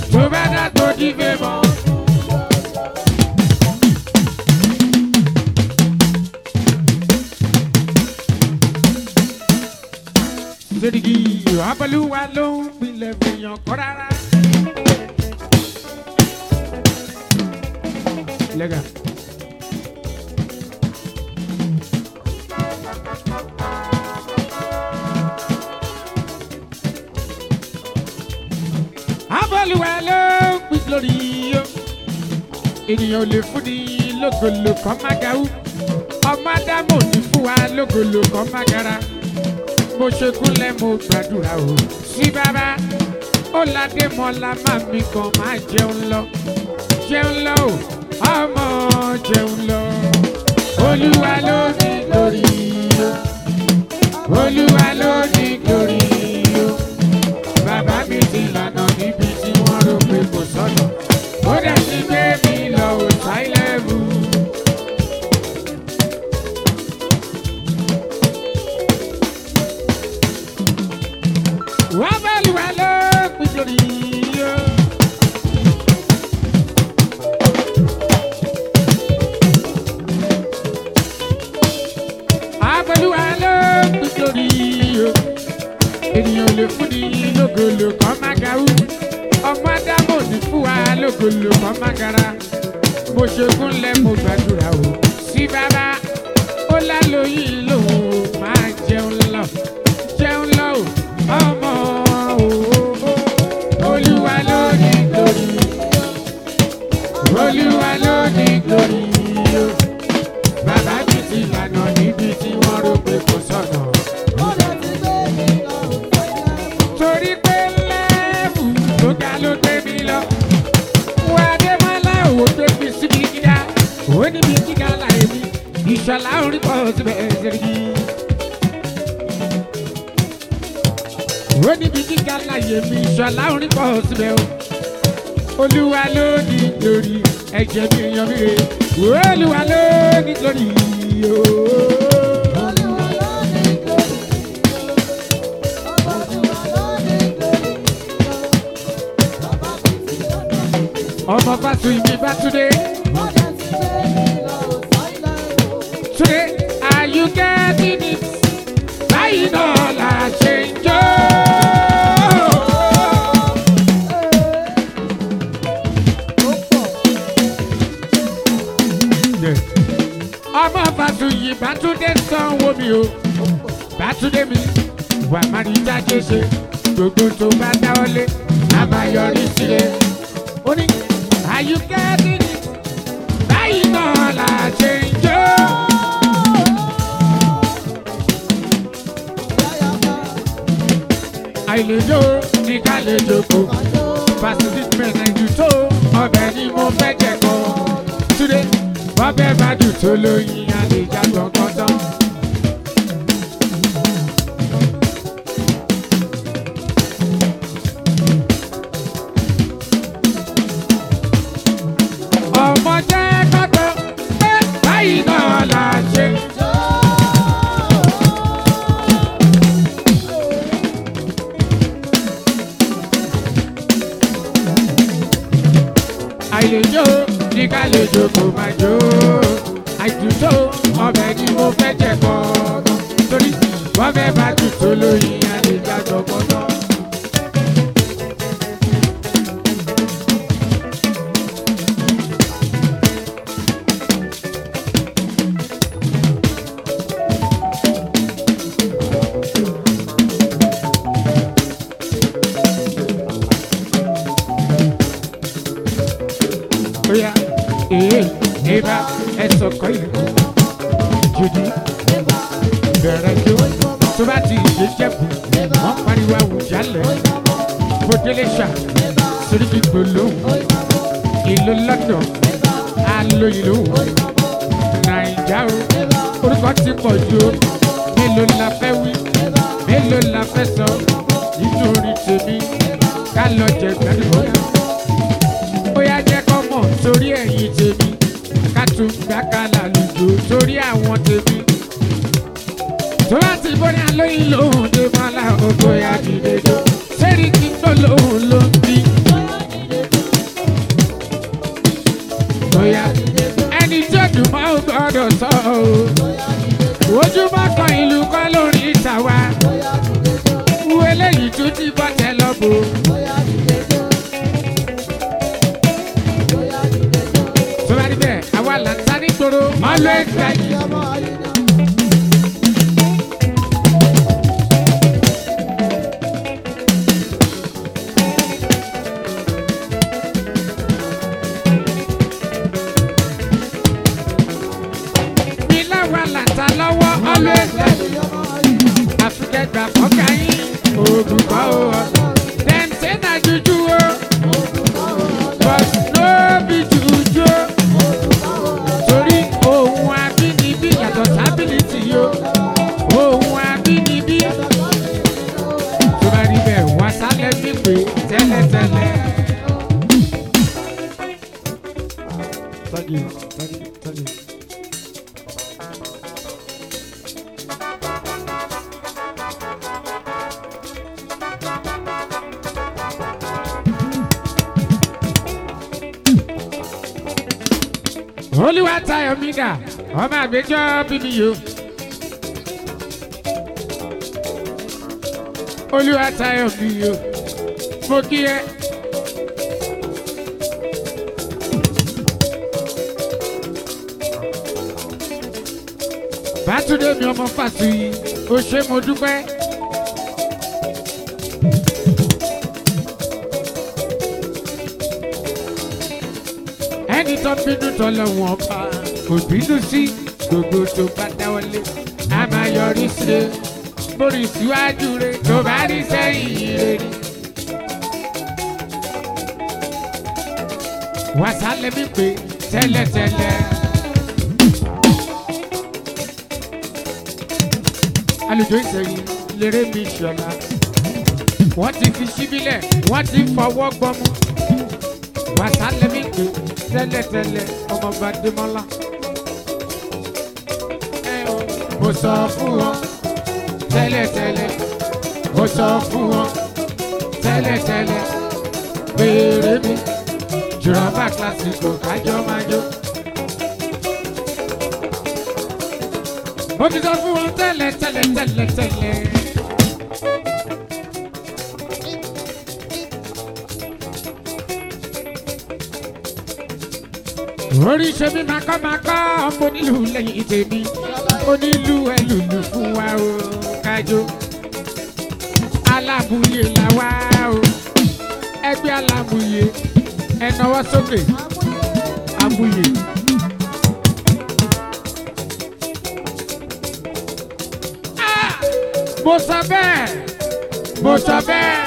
tó bá dá tó di fẹ́ mọ́. Sẹ́dígì Abẹ́lúwa ló ń pilẹ̀ fìyàn kọ́ rárá. Lẹ́gà. Abẹ́lúwa ló ń pin lórí yó. Ènìyàn ò lè fún ni lógolo kan má gaú. Ọmọ Ádámù ò ní fún wa lógolo kan má gara mo ṣe kúnlẹ̀ mo gbàdúrà o sí bàbá ó ládé mọ́lá má mi kan máa jẹun lọ jẹun lọ o ọmọ jẹun lọ olúwa ló ní glory o olúwa ló ní glory o bàbá mi ti lànà níbi tí wọ́n rò pé kò sọ̀nà ó dẹ̀ ti gbé mi lọ ò sáìlẹ̀mù. wá bẹ́ẹ̀lì wá ló pín lórí yó. Abẹ́lúwa ló pín lórí yó. Ènìyàn ò lè fún ni lógolo kan má gaú. Ọmọ Ádámù ò ní fún wa lógolo kan má gara. Mo ṣe kúnlẹ̀ mo gbàdúrà o. Sí bàbá ó lálóyún lòun máa jẹun lọ. Jẹun lọ o ọmọ òwò olúwa ló ní glory olúwa ló ní glory o bàbá mi ti lànà níbi tí wọ́n rò pé kò sọ̀nà torí pé lẹ́ẹ̀bù tó ga ló gbé mi lọ wà á dé mọ́lá òwò tó fi síbi gíga ó níbi gíga láì mi ìṣọ̀lá orí pọ̀ síbẹ̀ ẹ̀ṣẹ̀ yìí. ó níbi gíga láyé mi ìṣọ̀lá orin pọ̀ síbẹ̀ o. olúwa ló ní lórí ẹ̀jẹ̀ mi yan mi rè olúwa ló ní lórí o. ọmọ fásitì mi bá túndé túndé are you getting it báyìí náà la ṣe ń jó. ọmọ fàtúyì bàtúndé sanwó mi o bàtúndé mi wà má rí jáde ṣe gbogbo tó bá dáwọ́lé a máa yọrí sílẹ̀ ó ní àyùkẹ́ dídì báyìí náà là ṣe ń jó. àìlèjó ní ká lè jókòó fásitì mẹ́rin tó ọbẹ̀ ni mo fẹ́ jẹ kọ́ túnde bọ́bẹ̀ bá dùn tó lóyin àlejò gbọ̀ngàn tán. ọmọ jẹ́ kọ́kọ́ pé báyìí náà là ṣe. àìlèjó ní ká lè jókòó máa jó àìdùtò ọbẹ̀ ni mo fẹ́ jẹ kọ́ torí bọ́bẹ̀ bá dùn tó lóyin àlejò àjọpọ̀ náà. Oya, ee, eba, ẹsọ̀ kọ́ ilé. Jùdí, bẹ̀rẹ̀ jó. Tó bá ti ṣe jẹ́kù, wọ́n pariwo àwùjálẹ̀. Bòdélé ṣà, Sèríkì gbòlóhùn. Ìlú London, alo ìlú. Nàìjà o, orúkọ ti pọ̀ jù o. Mélòó la fẹ́ wí? Mélòó la fẹ́ sọ? Nítorí tèmi, ká lọ jẹ gbẹ́dùn bóyá jẹ́ kọ́ mọ̀ sórí ẹ̀yìn tèmi ká tún gbàkálà lùjò sórí àwọn tèmi. tó bá ti bóyá lóyún lòun dé mọ́lá ògbó ya dìde jọ sẹ́rí kí n tó lòun ló ń bí. gbọ́dọ̀ sọ o. ojú bá kan ìlú kan lórí ìta wa. wú eléyìí tún ti bọ́ tẹ lọ́bù. tó bá rí bẹ́ẹ̀ àwa là ń sá nígboro. always ready. mi láwa là ń ta lọ́wọ́ always ready. àfikẹ́gbà fọ́kà yín. oògùn kọ́ o. dem say na juju o. but no be juju o. torí ohun abínibí yàtọ̀ sábìlìtì yo. ohun abínibí. tó bá rí bẹ́ẹ̀ wá sálẹ̀ bí pé tẹ́lẹ̀tẹ́lẹ̀. Thank you. Thank you. Thank you. olúwa tayọ mi dà ọmọ àgbẹjọ bíbí yo. olúwa tayọ mi yo mo kí ẹ. bátúndé mi ọmọ fàṣùyì ó ṣe mo dúpẹ́. ẹni tó bínú tọ́lọ̀ wọn pa kò bínú sí gbogbo tó bá dáwọ́lé a máa yọrí sí i borí síwájú rẹ tó bá rí sẹ́yìn rẹ ni. wàsálẹ̀ mi pé tẹ́lẹ̀tẹ́lẹ̀. alùjọ ìsẹ̀yìn lérè mi ṣọlá wọ́n ti fi síbílẹ̀ wọ́n ti fọwọ́ gbọ́mú wàsálẹ̀ mi pé tẹ́lẹ̀tẹ́lẹ̀ ọmọọba Démọ́lá. Ẹ o, mo sọ fún wọn tẹ́lẹ̀tẹ́lẹ̀ mo sọ fún wọn tẹ́lẹ̀tẹ́lẹ̀ béèrè mi jùrọ̀bà kílásìkò kájọ máa jó. mo ti sọ fún wọn tẹ́lẹ̀tẹ́lẹ̀ tẹ́lẹ̀tẹ́lẹ̀. oríṣi mi máa kọ́ máa kọ́ ọmọ onílù lẹ́yìn tèmi onílù ẹlùlù fún wa o kájọ alábùyè là wá o ẹgbẹ́ alábùyè ẹnáwó sókè abùyè. Ah! mo sọ bẹ́ẹ̀ mo sọ bẹ́ẹ̀.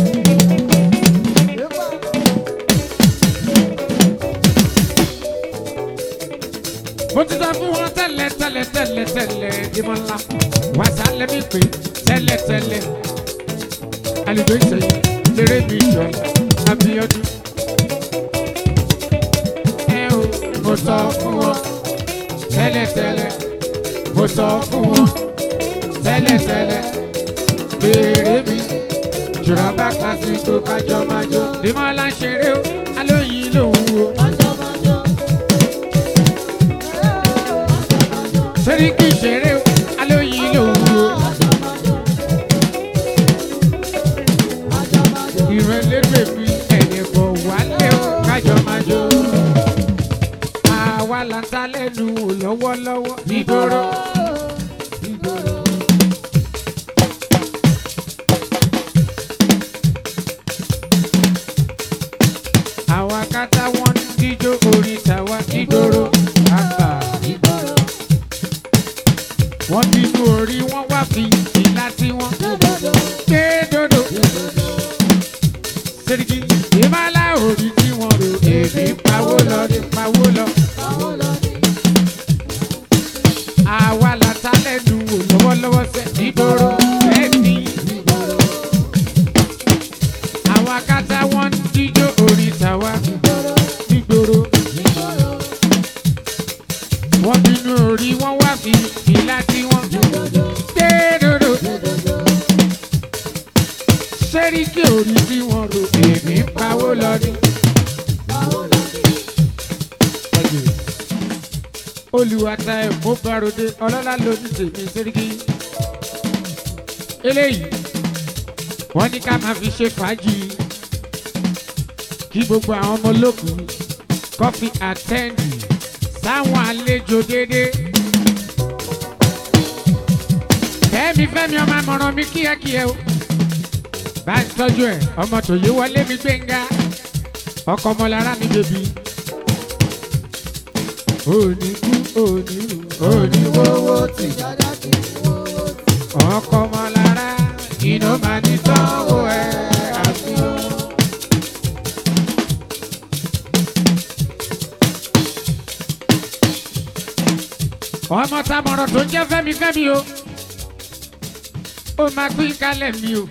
mo ti sọ fún wọn tẹ́lẹ̀ tẹ́lẹ̀ tẹ́lẹ̀ tẹ́lẹ̀ ìmọ̀ ńlá wà sálẹ̀ mi pé tẹ́lẹ̀ tẹ́lẹ̀ alùpùpù ìṣẹ̀yìn lérè mi jọ Abíọ́dún. ẹ o mo sọ fún wọn tẹ́lẹ̀ tẹ́lẹ̀ mo sọ fún wọn tẹ́lẹ̀ tẹ́lẹ̀ béèrè mi jùlọ bá kílásìkò kájọ máa jó ìmọ̀ ńlá ń ṣeré o alóyin lòun o. sẹ́ríkì ṣeré o alóyin lòun o. ìrẹ̀lẹ́gbẹ̀ mi ẹ̀yẹ̀ bọ̀ wálé o kájọ máa jó. àwa là ń ta lẹ́nu wò lọ́wọ́lọ́wọ́ nígboro. àwa kátà wọn ń díjó orí tàwa nígboro. àgbà wọ́n bínú orí wọn wá fi ìlà tí wọ́n gbé dodo. Sẹ́ríkì ìmọ̀lá orí tí wọ́n rò èmi ń pawó lọ ní pawó lọ. Àwa la ta lẹ́nu wò lọ́wọ́lọ́wọ́ sẹ́ nígboro ẹni. Àwa kátà wọ́n ń díjó orí tàwa nígboro. Wọ́n bínú orí wọn wá fi ìlà tí wọ́n gbé dodo. Sẹ́ríkì orí tí wọ́n rò èmi ń pawó lọ ní. olùwàtà ẹ̀mú barode ọlọ́lá lóní tèmi sẹ́ríkì. eléyìí wọ́n ní ká máa fi ṣe fàájì kí gbogbo àwọn ọmọ olókùn kọ́fí àtẹ́ǹdì sáwọn àlejò déédéé. fẹ́mi fẹ́mi ọmọ àmọ̀ràn mi kíákíá o bá ń tọ́jú ẹ̀ ọmọ tòye wọlé mi gbẹ̀ngà ọkọ̀ ọmọlára mi bèbí. òní kú òní rù òní wọ́wọ́ tì Dada kì í wọ́wọ́ sí. ọkọ̀ ọmọlára iná máa ní tọ́wọ́ ẹ̀ àfihàn. ọmọ tamọ̀rọ̀ tó ń jẹ́ fẹ́mi fẹ́mi o ó máa pín kálẹ̀ mi o.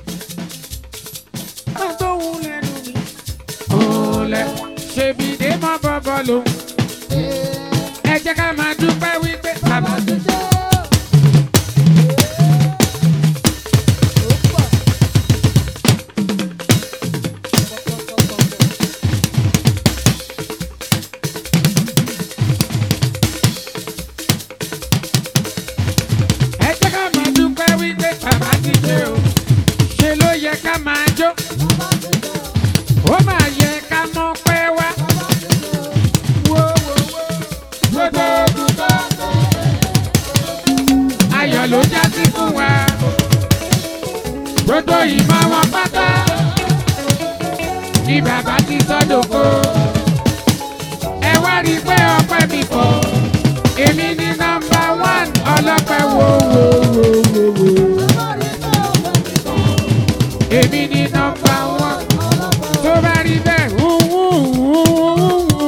agbóhùn lẹ́nu mi. òòlẹ̀ ṣèbí dé mọ́ bọ́bọ́ lòun. ẹ jẹ́ ká máa dúpẹ́ wípé bàbá tó Dada ó pọ̀. ẹ jẹ́ ká máa dúpẹ́ wípé bàbá ti dé o. ṣe ló yẹ ká máa jó. Bàbá ti dé o. ó máa yẹ ká mọ̀ pé wá. Bàbá ti dé o. wo wo wo. gbogbo ogun tó ayọ̀ ló já sí fún wa. gbogbo ìmọ̀ wọn pátá ni bàbá ti sọ́dọ̀kọ. ẹ wá rí i pé ọpẹ́ mi pọ̀ èmi ní nọmba wán ọlọ́pẹ́ wo wo wo wo wo. Bàbá rí pé ọ̀pẹ mi kọ̀. èmi ní nọmba wán Ọlọ́pàá tó bá rí bẹ́ẹ̀ wú wú wú wú wú.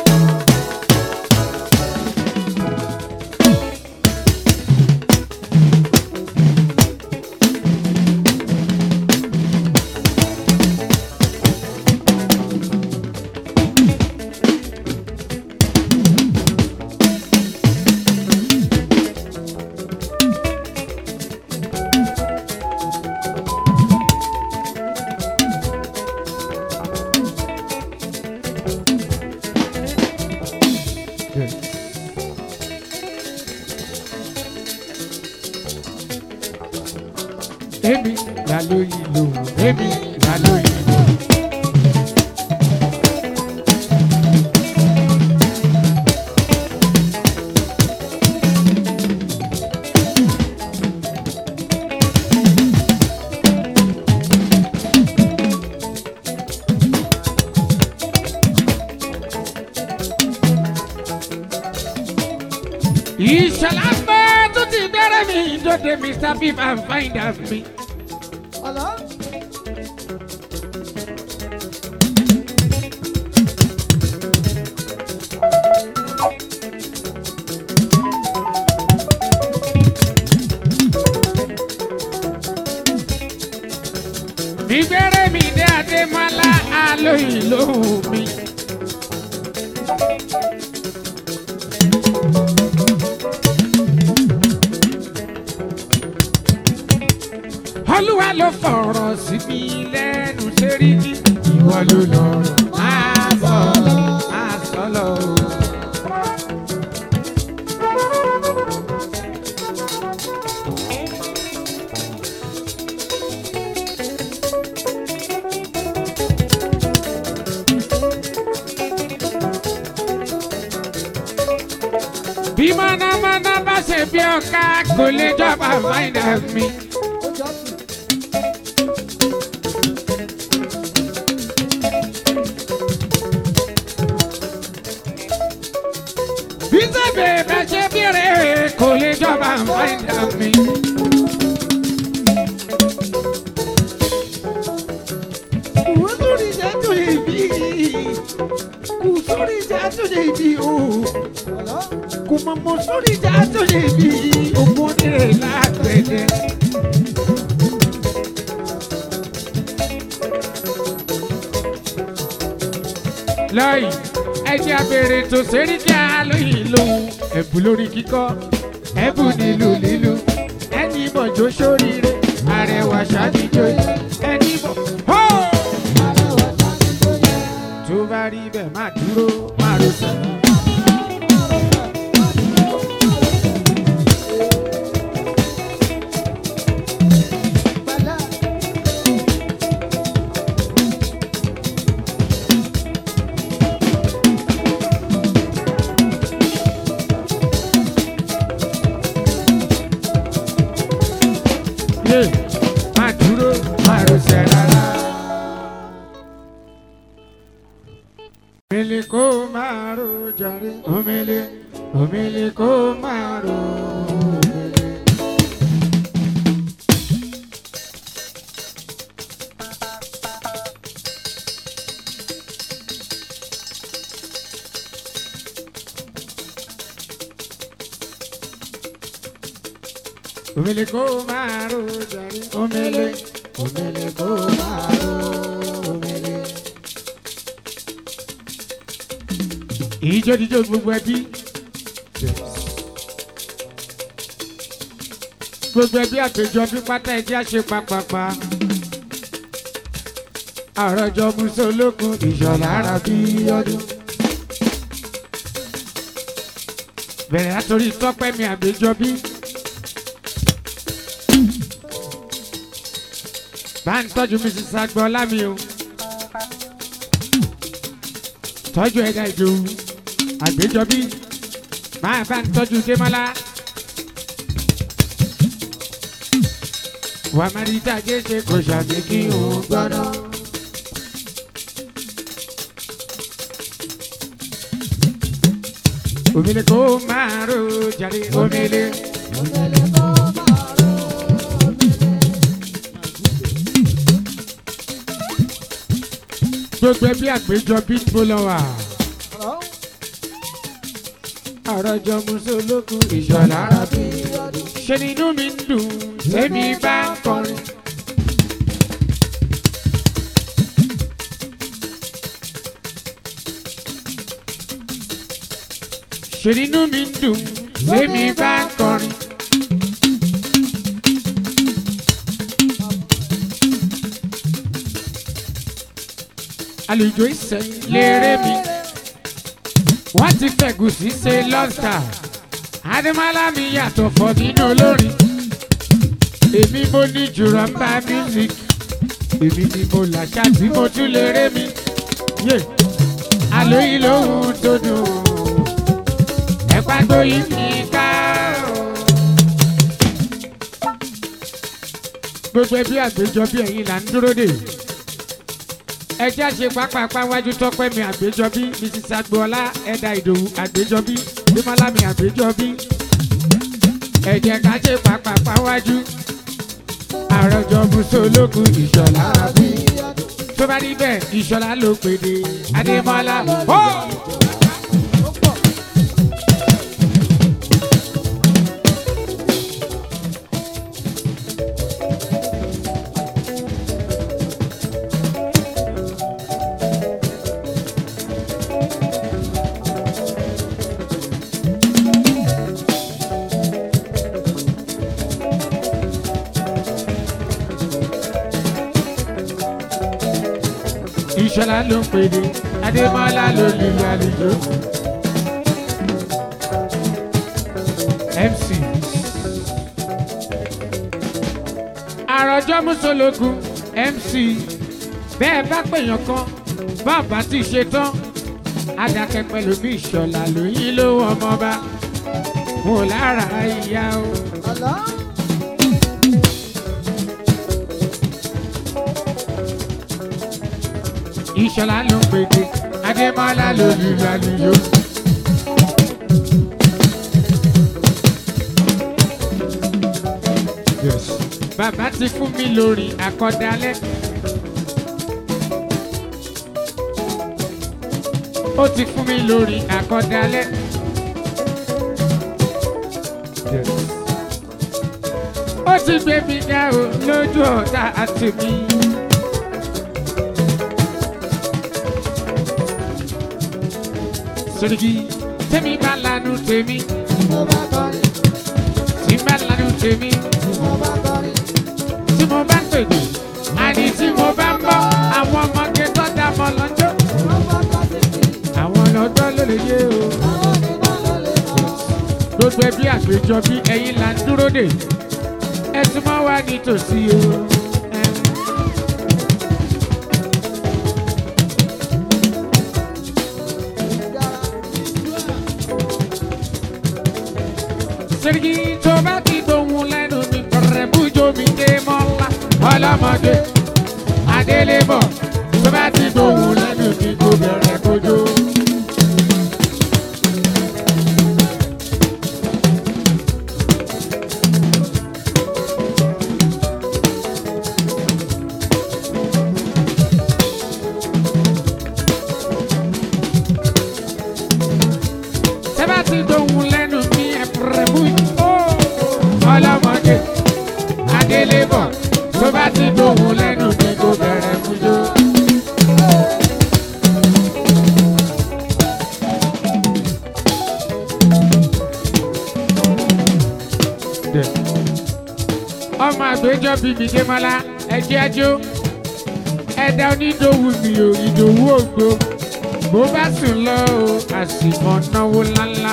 èmi là lóyìn lòun èmi là lóyìn lòun. ìṣẹ̀lẹ̀ pé tó ti bẹ̀rẹ̀ mi dòde mr beef and find out me. Ọ̀lọ́. ìgbẹ́rẹ́ mi dé adémọ́lá alóyìn lóhùn mi. olúwa ló fọ̀rọ̀ sí mi lẹ́nu sẹ́rí ní ìwọ ló lọ́rọ̀ máa sọ máa sọ lọ. bí mọ̀nàmọ́ná bá ṣe bí ọ̀ka kò lè jọba find out me. Ó jọ sí. bí sẹ́bẹ̀ bá ṣe bí rẹ̀ kò lè jọba find out me. Kù sórí ìdájọ́ ìbí. Kù sórí ìdájọ́ ìbí o. Ọ̀lọ́. Kù mọ̀mọ́ sórí ìdájọ́ ìbí. Ògùn onírè lágbẹ̀dẹ. lọ́yìn ẹjẹ́ abèrè tó sẹ́rí kí a lóyìn lòun ẹ̀bùn lórí kíkọ́ ẹ̀bùn nílùú lílu ẹni mọ̀jọ́ sóríire àrẹwà ṣáàdìjọ ẹni mọ̀ hó. Arẹwà sáni tó yẹ. tó bá rí bẹ́ẹ̀ má dúró má ro sẹ́. Má Omele kó máa ro jàre. Omele, omele kó máa ro. Omele. Omele kó máa ro jàre. Omele, omele kó máa ro. Omele. ìjọ díjọ gbogbo ẹbí gbogbo ẹbí àpéjọ bí pátá ẹjẹ àṣẹ pàpàpà àròjọ musolókun ìṣọ̀lá ara bí ọdún. bẹ̀rẹ̀ látòrí tọ́pẹ́ mi àgbéjọ bí. bá ń tọ́jú mrs agbọ́lá mi o tọ́jú ẹ̀dá ìdòwú àgbéjọbí máa bá ń tọ́jú démọ́lá. wà á máa rí dájé ṣe kò ṣàmì kí òun gbọ́dọ̀. omele kó máa ro jàre omele. Omele kó máa ro. gbogbo ẹbí àgbéjọbí tó lọ wà. Ọlọ́run. àròjọ musolókun ìṣọ̀lá ara bí. ṣe ni inú mi ń dùn tẹ́mi bá ń kọrin. ṣe ni inú mi ń dùn tẹ́mi bá ń kọrin. àlùjọ ìsẹ̀yìn lérè mi wọ́n ti fẹ̀gùsì ṣe lọ́sà adémọ́lá mi yàtọ̀ fọ́ nínú olórin èmi mo ní jùlọ ń bá music èmi ni mo làṣà tí mo tún lè ré mi yé àlóyìn lóhùn tó dùn ẹ̀pá gbóyìn mi ká o. gbogbo ẹbí àgbéjọ bí ẹ̀yin là ń dúró dè ẹ jẹ́ àṣe pápápá wájú tọ́pẹ́ mi àgbéjọbí mrs agboola ẹ̀dà ìdòwú àgbéjọbí bímọ́lámi àgbéjọbí ẹ jẹ́ ká ṣe pápápá wájú àròjọ musolókun ìṣọ̀lá bí tó bá rí bẹ́ẹ̀ ìṣọ̀lá ló pèdè adémọ́lá ó. ìṣọ̀lá ló pèdè adémọ́lá ló lùlù àlùjọ. mc àròjọ musolókun mc bẹ́ẹ̀ bá pèèyàn kan bàbá ti ṣe tán adakẹ́ pẹ̀lú bí ìṣọ̀lá lóyún ló ọmọba mo lára ìyá o. Ọlọ́run. ìṣọ̀lá ló pèdè adémọ́lá ló lùlù àlùjọ. Yes. Bàbá ti fún mi lórí àkọ́dálẹ́. Ó ti fún mi lórí àkọ́dálẹ́. Yes. Ó ti gbé mi dá o lójú ọ̀tá àti mi. Sọ̀rọ̀kì tẹ́mi bá lanu tèmi, Mo bá kọrin, tí bá lanu tèmi. mo bá kọrin. tí mo bá ń pèdè àní tí mo bá ń bọ́ àwọn ọmọge tó dá mọ́ lọ́jọ́ Mo bá kọ títì, àwọn ọlọ́jọ́ ló lè yé o. àwọn onímọ̀ ló lè mọ̀. gbogbo ẹbí àgbéjọ bí ẹyin là ń dúró dè ẹ tún mọ́ wá nítòsí o. sẹ́ríkì tó bá ti gbóhùn lẹ́nu mi kọ̀rẹ́ bújó mi dé mọ́lá ọlọ́mọdé adélébọ̀ tó bá ti gbóhùn lẹ́nu mi kò bẹ̀rẹ̀ kójó. ti dòun lẹ́nu ní kò bẹ̀rẹ̀ mú jó. ọmọ àgbéjọ bíbí démọlá ẹjẹ ajó ẹdá onídòwú mi ò ìdòwú ògbó bó bá sùn lọ o àsìmọ náwó ńláńlá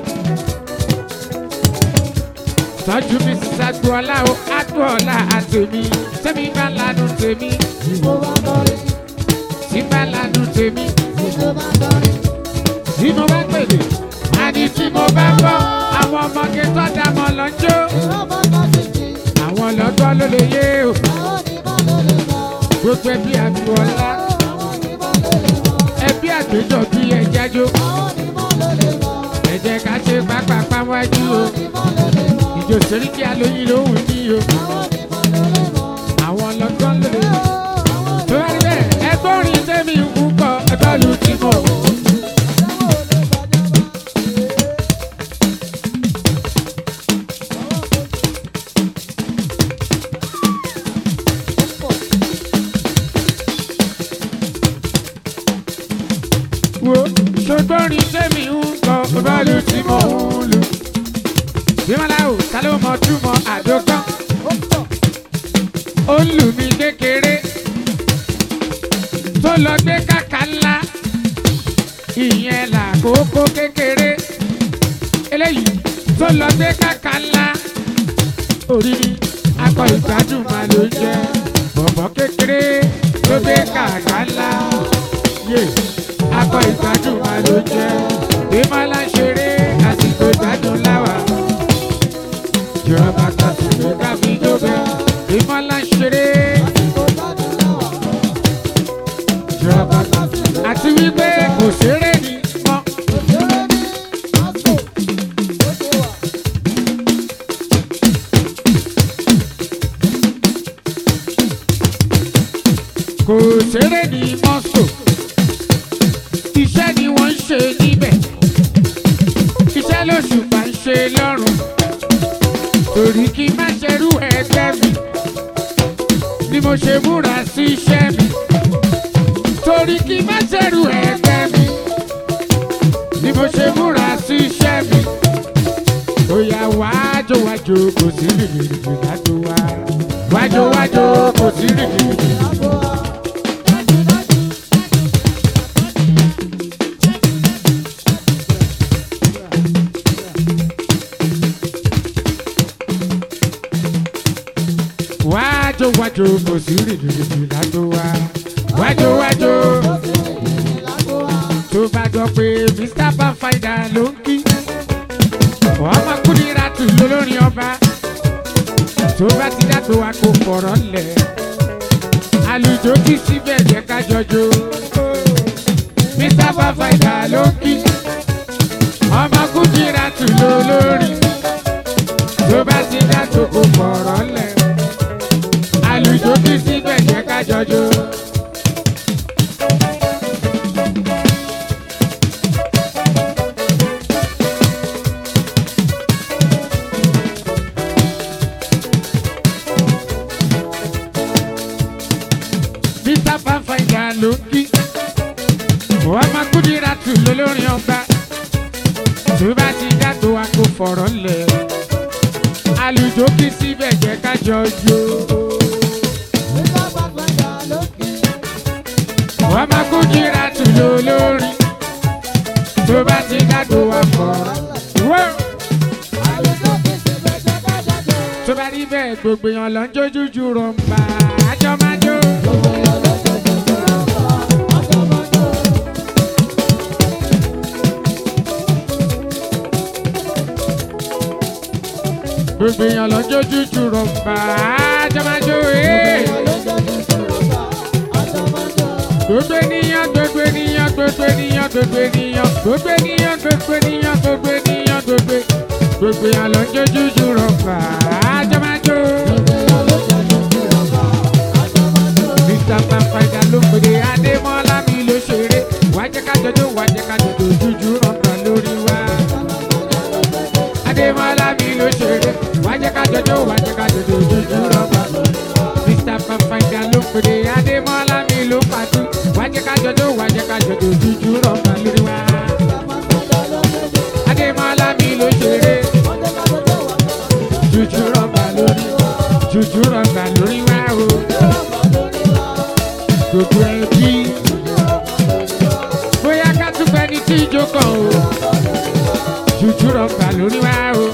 tọ́jú mi sísàgbọ́lá o àgbọ̀ọ́lá àtẹ̀mí tẹ́mi bá lanu tèmi Mo bá kọrin, tí bá lanu tèmi mo bá kọrin. tí mo bá pèlè àní tí mo bá bọ́ àwọn ọmọge tó dá mọ́ lọ́jọ́ Ìrọ́bọ̀ kan ti jì, àwọn lọ́gbọ́n ló lè yé o àwọn onímọ̀ ló lè mọ̀. gbogbo ẹbí àgbọ̀ọ́lá Àwọn onímọ̀ ló lè mọ̀. ẹbí àgbéjọ bí ẹjájó Àwọn onímọ̀ ló lè mọ̀. ẹ jẹ́ ká ṣe pápápá wájú o Àwọn onímọ̀ ló lè mọ̀. ìjò sẹ́ríkì alóyin lóhùn ní o Àwọn onímọ̀ ló lè mọ̀. àwọn lọ́gbọ́n ló lè yé Àwọn tó bá rí bẹ́ẹ̀ ẹgbẹ́ orin tẹ́mi ń kọ́ ẹgbẹ́ lu ti mọ̀ wo ṣùgbọ́n orin tẹ́mi ń kọ́ ẹgbẹ́ lu ti mọ̀ ń lu bímọ́lá o ta ló mọ túmọ̀ àdókàn ó ń lù mí kékeré tó lọ gbé kàkà ńlá ìyẹn làkókò kékeré eléyìí tó lọ gbé kàkà ńlá òrìrì akọ ìgbádùn máa ló jẹ bọ̀bọ̀ kékeré tó gbé kàkà ńlá yé akọ ìgbádùn máa ló jẹ ìmọ̀lá ṣeré àsìkò ìgbádùn láwà ìjọba kan sì lè ká fi jó bẹ́ẹ̀ ìmọ̀lá ṣeré ìjọba kan àti wípé kò ṣeré ni mọ́. kò ṣeré ní mọ́sò iṣẹ́ ni wọ́n ń ṣe níbẹ̀ iṣẹ́ lóṣùpá ń ṣe lọ́rùn torí kí n má ṣerú ẹgbẹ́ mi ni mo ṣe múra sí iṣẹ́ mi torí kí n má ṣerú ẹgbẹ́ mi ni mo ṣe múra sí iṣẹ́ mi bóyá wájú wájú kò sí rìnrìn lájò wá wájú wájú kò sí rìnrìn. wájú wájú kò sí rìnrìn lájò wá wájú wájú tó bá gbọ́ pé mr banfaida ló ń kí ọmọ kúndínlá tù lólórin ọba tó bá ti dàgbò wa kò fọ̀rọ̀ lẹ̀ àlùjọ kí síbẹ̀ jẹ́ ká jọjọ mr banfaida ló ń kí ọmọ kúndínlá tù lólórin tó bá ti dàgbò kò fọ̀rọ̀ lẹ̀ àlùjọ kí síbẹ̀ jẹ́ ká jọjọ. Mr. Fanfanga ló ń kí. Wọ́n máa kúndìrà tù lólórin ọba. Tó bá ti dàgbò wa kò fọ̀rọ̀ lẹ̀. Àlùjọ kí síbẹ̀ jẹ́ ká jọ jó. Wọ́n máa kúndìrà tù lólórin. Tó bá ti dàgbò wa fọ̀rọ̀. Wọ́n. Tó bá rí bẹ́ẹ̀ gbogbo èèyàn lọ ń jójú ju rọ̀ǹbà. Àjọ máa jó. Gbogbo èèyàn lọ ń jójú ju rọ̀ǹbà. Àjọ máa jó. ee. Gbogbo ènìyàn, gbogbo ènìyàn, gbogbo ènìyàn, gbogbo ènìyàn, gbogbo ènìyàn, gbogbo ènìyàn, gbogbo ènìyàn, gbogbo gbogbo èèyàn lọ ń jójú ju rọ̀ǹbà. Àjọ máa jó. Mr. Fanfada ló ń pèdè Adémọ́lá mi ló ṣeré. Wàá jẹ́ ká jọjọ́, wàá jẹ́ ká jọjọ́ jújú rọ̀ǹbà lórí wa. Adémọ́lá mi ló ṣeré. Wàá jẹ́ ká jọjọ́, wàá jẹ́ ká jọjọ́ jújú rọ̀ǹbà. Mr. Fanfada. pèdè adémọ́lá mi ló pàtó wájẹ́ ká jọjọ́ wájẹ́ ká jọjọ́ jújú rọ̀gbà lórí wa. adémọ́lá mi ló ṣeré jújú rọ̀gbà lórí jújú rọ̀gbà lórí wa o. gbogbo ẹbí bóyá ká tún pẹ́ ní tí ìjó kan o jújú rọ̀gbà lórí wa o.